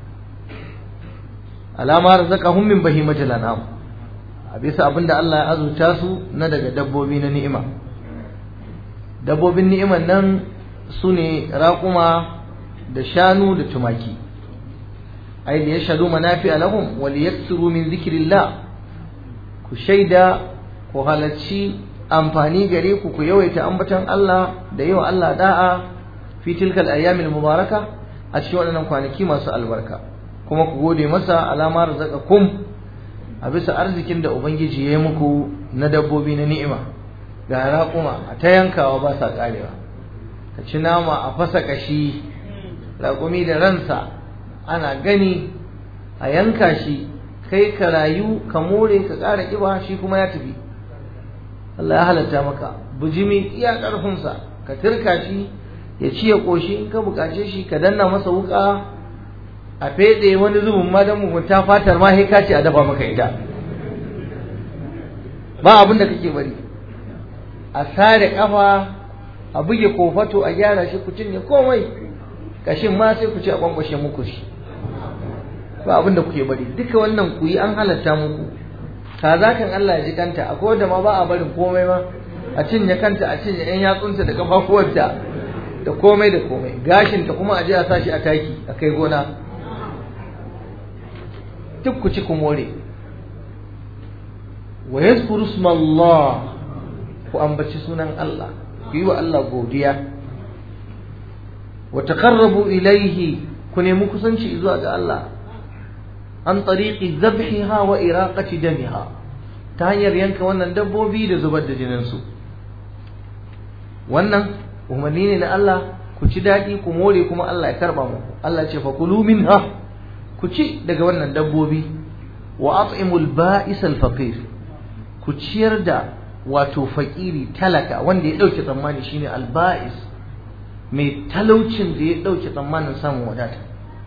alama razaqahum min bahimatil an'am a bisa abinda Allah ya azurta su na daga dabbobi na ni'ima dabbobin ni'iman nan sune raƙuma da shanu da tumaki ai da yashhadu manafi'a lahum wa liyaksiru min zikrillah ku shaida ku halacci amfani gare ku ku yawaita ambaton Allah da yawa Allah da'a fi tilkal ayyamil mubaraka a cikin waɗannan kwanaki masu albarka kuma ku gode masa alama kum a bisa arzikin da ubangiji ya yi muku na dabbobi na ni'ima ga raƙuma a ta yankawa ba sa ƙarewa ka ci nama a fasa ƙashi raƙumi da ransa ana gani a yanka shi kai ka rayu ka more ka ƙara ƙiba shi kuma ya tafi Allah ya halatta maka bujimi iya ƙarfinsa ka turka shi ya ci ya ƙoshi in ka buƙace shi ka danna masa wuƙa a feɗe wani zubin ma don mugunta fatar ma sai ka ce a dafa maka ita ba abin da kake bari a sare kafa a buge kofato a gyara shi ku cinye komai kashin ma sai ku ci a kwankwashe muku shi ba abin da kuke bari duka wannan ku yi an halatta muku kaza kan Allah ya ji kanta akwai wanda ma ba a barin komai ma a cinye kanta a cinye yan yatsunta da kafafuwarta da komai da komai gashinta kuma a je a sa shi a taki a kai gona duk ku ci ku more wa yazkuru Allah ku ambaci sunan Allah ku yi wa Allah godiya wa taqarrabu ilayhi ku nemi kusanci zuwa ga Allah an tariqi dhabhiha wa iraqati damiha ta hanyar yanka wannan dabbobi da zubar da jinin su wannan umarni ne na Allah ku ci daɗi ku more kuma Allah ya karba muku Allah ce fa kulu minha ku ci daga wannan dabbobi wa at'imul ba'is al-faqir ku ciyar da wato fakiri talaka wanda ya dauke tsammani shine al-ba'is mai talaucin da ya dauke tsammanin samun wadata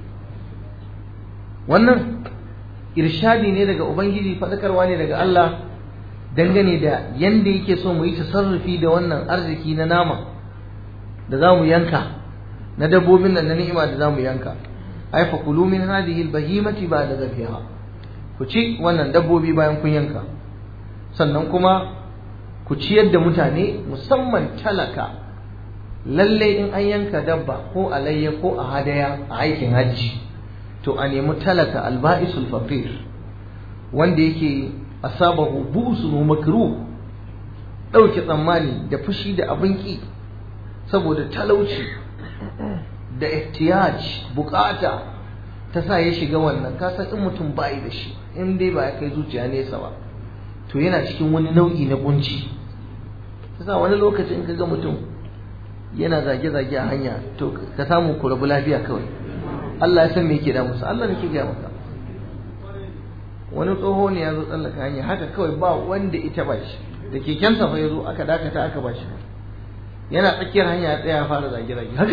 wannan irshadi ne daga ubangiji fadakarwa ne daga Allah dangane da yanda yake so mu yi tasarrufi da wannan arziki na nama da za mu yanka na dabbobin nan na ni'ima da za mu yanka ai fa kulu min hadhihi albahimati ba'da zabiha ku ci wannan dabbobi bayan kun yanka sannan kuma ku ciyar da mutane musamman talaka lalle in an yanka dabba ko alayya ko a hadaya a aikin hajji to a nemi talaka alba'isul faqir wanda yake asabahu bu'sun makruh ɗauke tsammani da fushi da abin ƙi saboda talauci da ihtiyaj bukata ta sa ya shiga wannan kasan in mutum bayi da shi in dai ba ya kai zuciya nesa ba to yana cikin wani nau'i na kunci ta sa wani lokacin ka ga mutum yana zage-zage a hanya to ka samu ku rabu lafiya kawai Allah ya san me yake da musu Allah ne ke gaya maka wani tsoho ne ya zo tsallaka hanya haka kawai ba wanda ita ba shi da kekensa fa ya zo aka dakata aka ba shi yana tsakiyar hanya ya tsaya ya fara zage-zage haka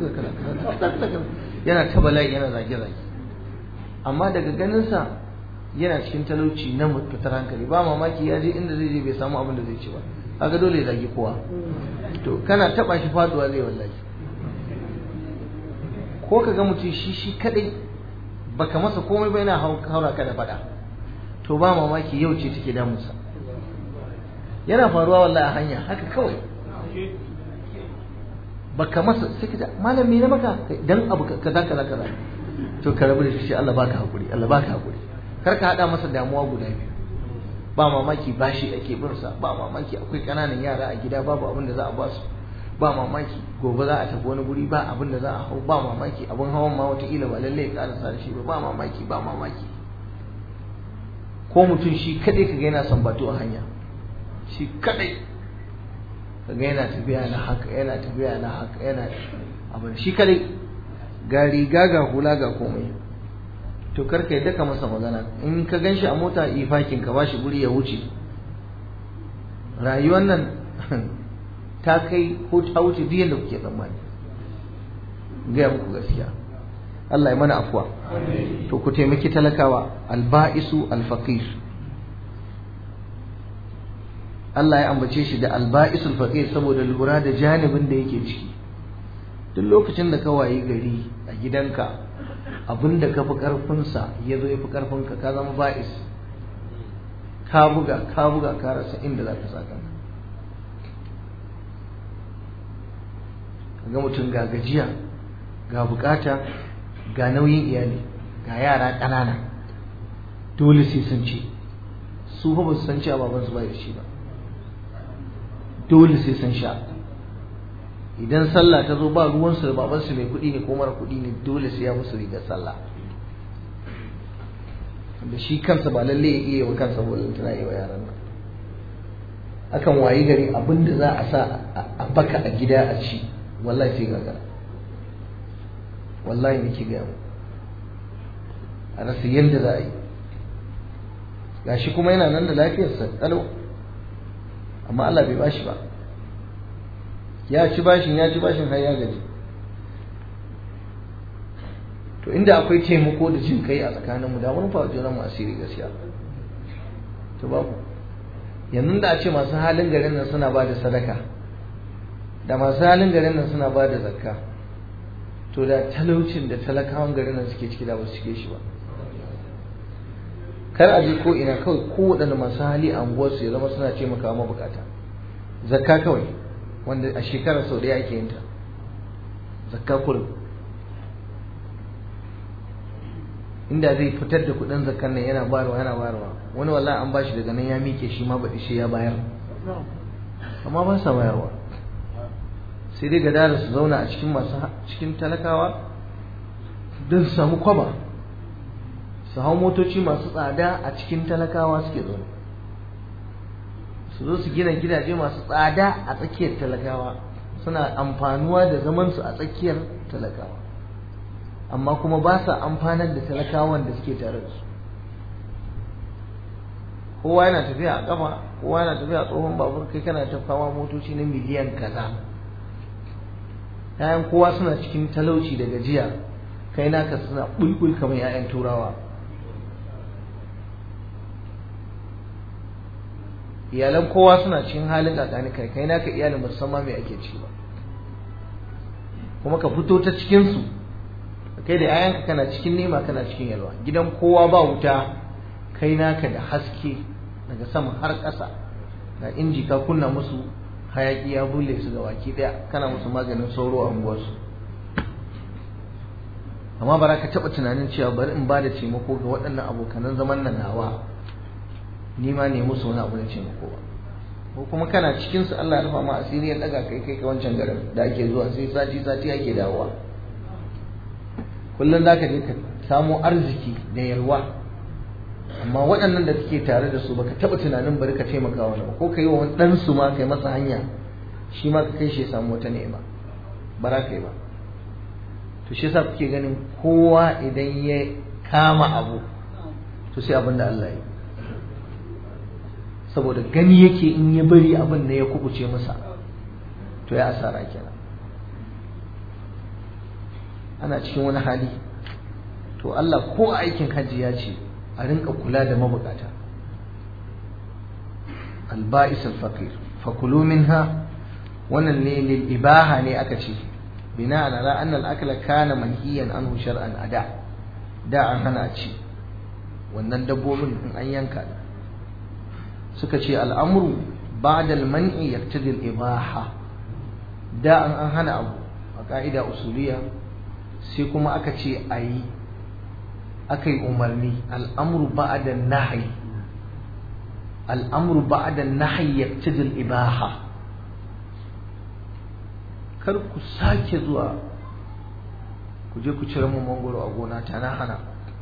yana ta bala'i yana zage-zage amma daga ganinsa yana cikin talauci na fitar hankali ba mamaki ya je inda zai je bai samu abin da zai ci ba kaga dole ya zage kowa to kana taba shi faduwa zai wallahi ko ka ga mutum shi shi kadai baka masa komai ba yana haura ka da fada to ba mamaki yau ce take damunsa yana faruwa wallahi a hanya haka kawai baka masa sai ka malam me na maka dan abu kaza kaza kaza to ka rabu da shi Allah baka hakuri Allah baka hakuri kar ka hada masa damuwa guda biyu ba mamaki bashi ake bin sa ba mamaki akwai kananan yara a gida babu abin da za a ba su ba mamaki gobe za a tafi wani guri ba abin da za a hau ba mamaki abin hawan ma wataƙila ba lallai ya ƙarasa da shi ba ba mamaki ba mamaki ko mutum shi kadai kaga yana son bato a hanya shi kadai kaga yana tafiya na haka yana tafiya na haka yana abin shi kadai ga riga ga hula ga komai to karka yadda ka masa magana in ka ganshi a mota ifakin ka bashi guri ya wuce rayuwar nan ta kai ko ta wuce duk yadda kuke tsammani gaya muku gaskiya Allah ya mana afuwa to ku taimaki talakawa alba'isu alfaqir Allah ya ambace shi da alba'isul faqir saboda lura da janibin da yake ciki duk lokacin da ka wayi gari a gidanka abinda ka fi karfinsa ya zo ya fi karfinka ka zama ba'is ka buga ka buga ka rasa inda za ka sa kanka ga mutum ga gajiya ga bukata ga nauyin iyali ga yara ƙanana dole sai sun ce su ba su san cewa babansu ba da shi ba dole sai sun sha idan sallah ta zo ba ruwansu da babansu mai kuɗi ne ko mara kuɗi ne dole sai ya musu rigar sallah da shi kansa ba lalle ya iya wa kansa bolin tana yi wa yaran nan akan wayi gari abin da za a sa a baka a gida a ci wallahi sai gagara wallahi nake gaya mu a rasa yadda za a yi gashi kuma yana nan da lafiyarsa kalau amma Allah bai bashi ba ya ci bashin ya ci bashin har ya gaji to inda akwai taimako da jin kai a tsakaninmu da mun fa junan mu asiri gaskiya to babu yanzu da a ce masu halin garin nan suna ba da sadaka da masu halin garin nan suna ba da zakka to da talaucin da talakawan garin nan suke ciki da ba su cike shi ba kar a je ko ina kawai ko waɗanda masu hali a unguwarsu ya zama suna taimakawa mabukata zakka kawai wanda a shekarar sau ɗaya ake yin ta zakka kurum inda zai fitar da kuɗin zakkan nan yana bayarwa yana bayarwa wani wallahi an bashi daga nan ya mike shi ma baɗi shi ya bayar amma ba sa bayarwa sai dai gadara su zauna a cikin masu cikin talakawa don su samu kwaba su hau motoci masu tsada a cikin talakawa suke zaune su zo su gina gidaje masu tsada a tsakiyar talakawa suna amfanuwa da zamansu a tsakiyar talakawa amma kuma ba sa amfanar da talakawan da suke tare da su kowa yana tafiya a kafa kowa yana tafiya a tsohon babur kai kana ta fama motoci na miliyan kaza yayan kowa suna cikin talauci da gajiya kai naka suna bulbul kamar yayan turawa iyalan kowa suna cikin halin kakani kai kai naka iyalin musamman mai ake ci ba kuma ka fito ta cikin su kai da yayanka kana cikin nema kana cikin yalwa gidan kowa ba wuta kai naka da haske daga sama har ƙasa ga inji ka kunna musu hayaki ya bulle su ga baki daya kana musu maganin sauro a unguwarsu amma ba ka taɓa tunanin cewa bari in ba da taimako ga waɗannan abokanan zaman nan nawa ni ma ne musu wani abu da taimako ba ko kuma kana cikin su Allah ya rufa ma asiri ya daga kai kai ka wancan garin da ake zuwa sai sati sati ake dawowa kullum zaka je ka samu arziki da yalwa amma waɗannan da kake tare da su baka taɓa tunanin bari ka taimaka wani ba ko ka yi wa wani ɗan su ma kai masa hanya shi ma ka kai shi ya samu wata ni'ima ba za ka yi ba to shi yasa kuke ganin kowa idan ya kama abu to sai abin da Allah ya saboda gani yake in ya bari abin da ya kubuce masa to ya asara kenan ana cikin wani hali to Allah ko aikin hajji ya ce a rinka kula da mabukata alba'is al-faqir fakulu minha wannan ne lil ibaha ne aka ce bina ala anna al-akla kana manhiyan anhu shar'an ada da an hana ci wannan dabbobin in an yanka suka ce al'amru ba'da al-man'i yaqtadi al-ibaha da an an hana abu a ka'ida usuliya sai kuma aka ce ayi aka yi umarni al'amru ba'da nahyi al'amru ba'da nahyi yaqtadi al-ibaha kar ku sake zuwa ku je ku cire mu mangoro a gona ta na hana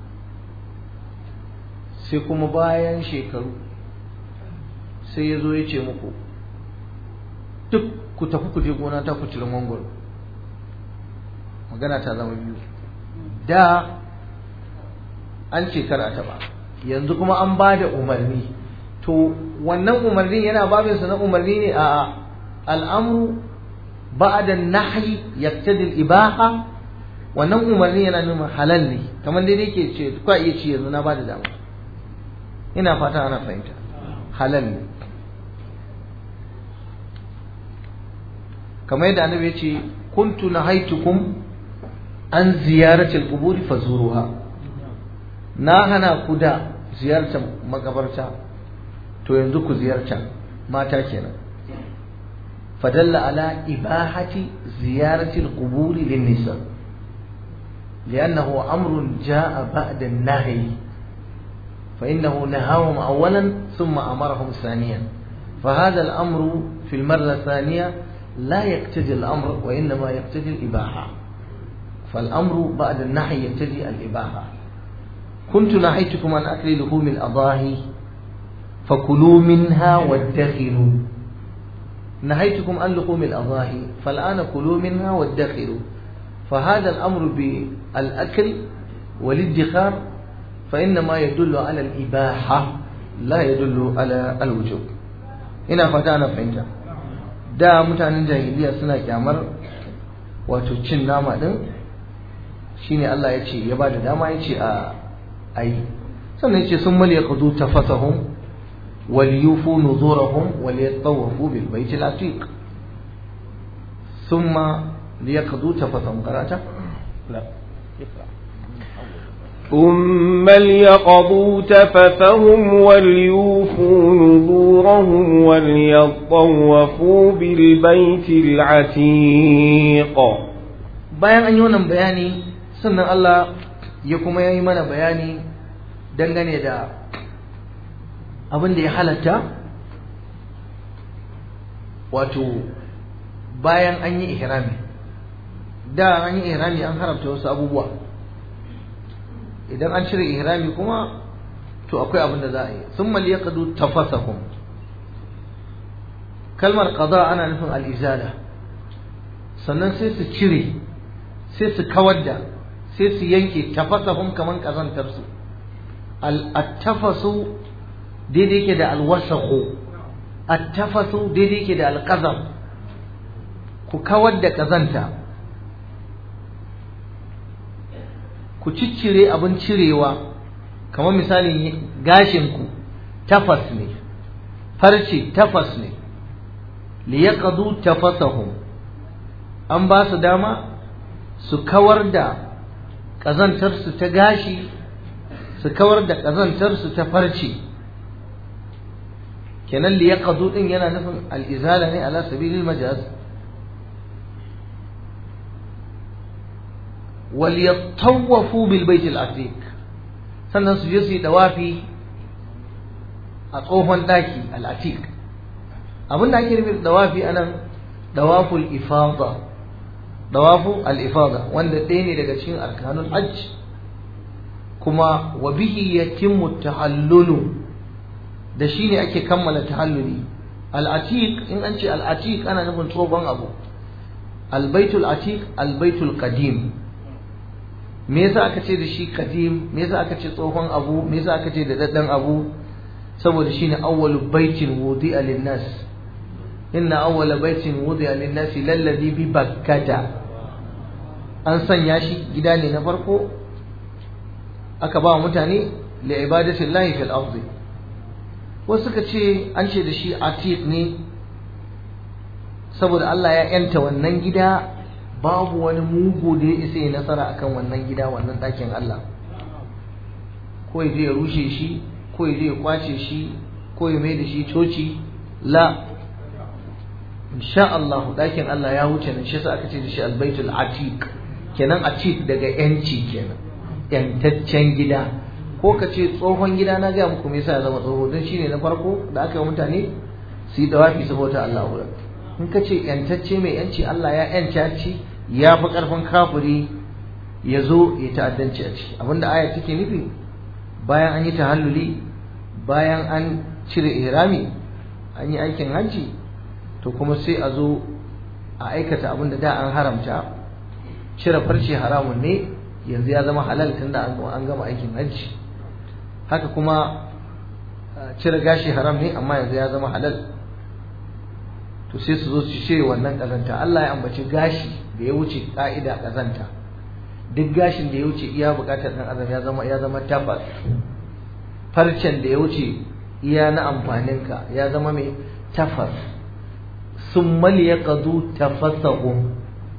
sai kuma bayan shekaru sai ya zo ya ce muku duk ku tafi ku je gona ta ku cire mangoro magana ta zama biyu da an ce kar a taba yanzu kuma an ba da umarni to wannan umarnin yana babinsa na umarni ne a al'amru ba'da nahyi yaktadi al-ibaha wannan umarni yana nuna halal ne kamar dai yake ce kwa iya ci yanzu na bada dama ina fata ana fahimta halal ne kamar yadda annabi ya ce kuntu nahaitukum an ziyarati al-qubur fazuruha na hana ku da ziyartar makabarta to yanzu ku ziyarta mata kenan فدل على إباحة زيارة القبور للنساء لأنه أمر جاء بعد النهي فإنه نهاهم أولا ثم أمرهم ثانيا فهذا الأمر في المرة الثانية لا يقتضي الأمر وإنما يقتضي الإباحة فالأمر بعد النهي يقتضي الإباحة كنت نهيتكم عن أكل لحوم الأضاحي فكلوا منها وادخروا نهيتكم عن لحوم الأضاحي فالآن كلوا منها وادخروا فهذا الأمر بالأكل والادخار فإنما يدل على الإباحة لا يدل على الوجوب ina fata ana fahimta da mutanen jahiliya suna kyamar wato cin nama din shine Allah ya ce ya ba da dama ya ce a ayi sannan ya ce sun mal yaqdu tafatahum وليوفوا نذورهم وليطوفوا بالبيت العتيق ثم ليقضوا تفثهم قرأت؟ لا ثم ليقضوا تفثهم وليوفوا نذورهم وليطوفوا بالبيت العتيق bayan an yi wannan bayani sannan Allah ya kuma yi mana bayani dangane da abin da ya halatta wato bayan an yi ihrami da an yi ihrami an haramta wasu abubuwa idan an cire ihrami kuma to akwai abin da za a yi sun mal yaqdu tafasahum kalmar qada ana nufin al-izala sannan sai su cire sai su kawar da sai su yanke tafasahum kaman kazantar su al-tafasu daidai yake da alwasahu attafasu daidai yake da alqazam ku kawar da kazanta ku ciccire abin cirewa kamar misalin gashinku tafas ne farce tafas ne liyaqadu tafasahum an ba su dama su kawar da ƙazantarsu ta gashi su kawar da ƙazantarsu ta farce kenan liyaqadu din yana nufin al-izala ne ala sabilil majaz wal yatawafu bil bait al-atiq sannan su je su yi dawafi a tsohon daki al-atiq abin da ake nufi da dawafi anan dawaful ifada dawafu al-ifada wanda ɗaya ne daga cikin arkanul hajj kuma wa bihi yatimmu tahallulu da shi ne ake kammala tahalluli al-atiq in an ce al-atiq ana nufin tsohon abu al-baitul atiq al-baitul qadim me yasa aka ce da shi qadim me yasa aka ce tsohon abu me yasa aka ce da daddan abu saboda shine awwalu baitin wudi'a lin-nas inna awwala baitin wudi'a lin-nas lalladhi bi bakkata an sanya shi gida ne na farko aka ba mutane li ibadatillahi fil ardi wasu suka ce an ce da shi atiq ne saboda Allah ya yanta wannan gida babu wani mugu da ya isa ya nasara akan wannan gida wannan ɗakin Allah ko ya je ya rushe shi ko ya je ya kwace shi ko ya mai da shi coci la insha Allah ɗakin Allah ya wuce nan shi aka ce da shi albaitul atiq kenan atiq daga yanci kenan yantaccen gida ko ka ce tsohon gida na gaya muku me yasa ya zama tsoho don shine na farko da aka yi mutane su yi dawafi saboda Allah wurin in ka ce yantacce mai yanci Allah ya yanta ci ya fi karfin kafiri ya zo ya ta'addanci a ciki abinda aya take nufi bayan an yi tahalluli bayan an cire ihrami an yi aikin hajji to kuma sai a zo a aikata abin da da an haramta cire farce haramun ne yanzu ya zama halal tunda an gama aikin hajji haka kuma cire gashi haram ne amma yanzu ya zama halal to sai su zo su cire wannan kazanta Allah ya ambaci gashi da ya wuce ka'ida kazanta duk gashin da ya wuce iya bukatar dan adam ya zama ya zama tabbas farcen da ya wuce iya na amfaninka ya zama mai tafas summa liyaqdu tafasahum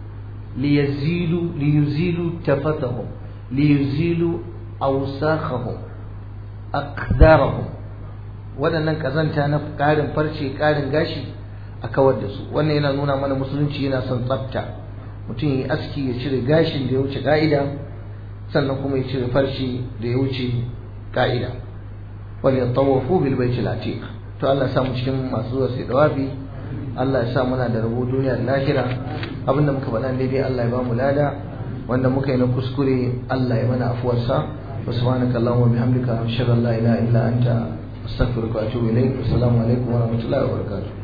liyazilu liyuzilu tafasahum liyuzilu awsakhahum aqdarahum waɗannan kazanta na ƙarin farce ƙarin gashi a kawar da su wannan yana nuna mana musulunci yana son tsafta mutum ya aski ya cire gashin da ya wuce ka'ida sannan kuma ya cire farce da ya wuce ka'ida wal yatawafu bil baitil atiq to Allah ya sa mu cikin masu zuwa sai dawafi Allah ya sa muna da rabo duniya da lahira abinda muka faɗa daidai Allah ya ba mu lada wanda muka yi na kuskure Allah ya mana afuwarsa wa subhanaka allahumma bihamdika ashhadu an la ilaha illa anta astaghfiruka wa atubu ilayk assalamu alaikum wa rahmatullahi wa barakatuh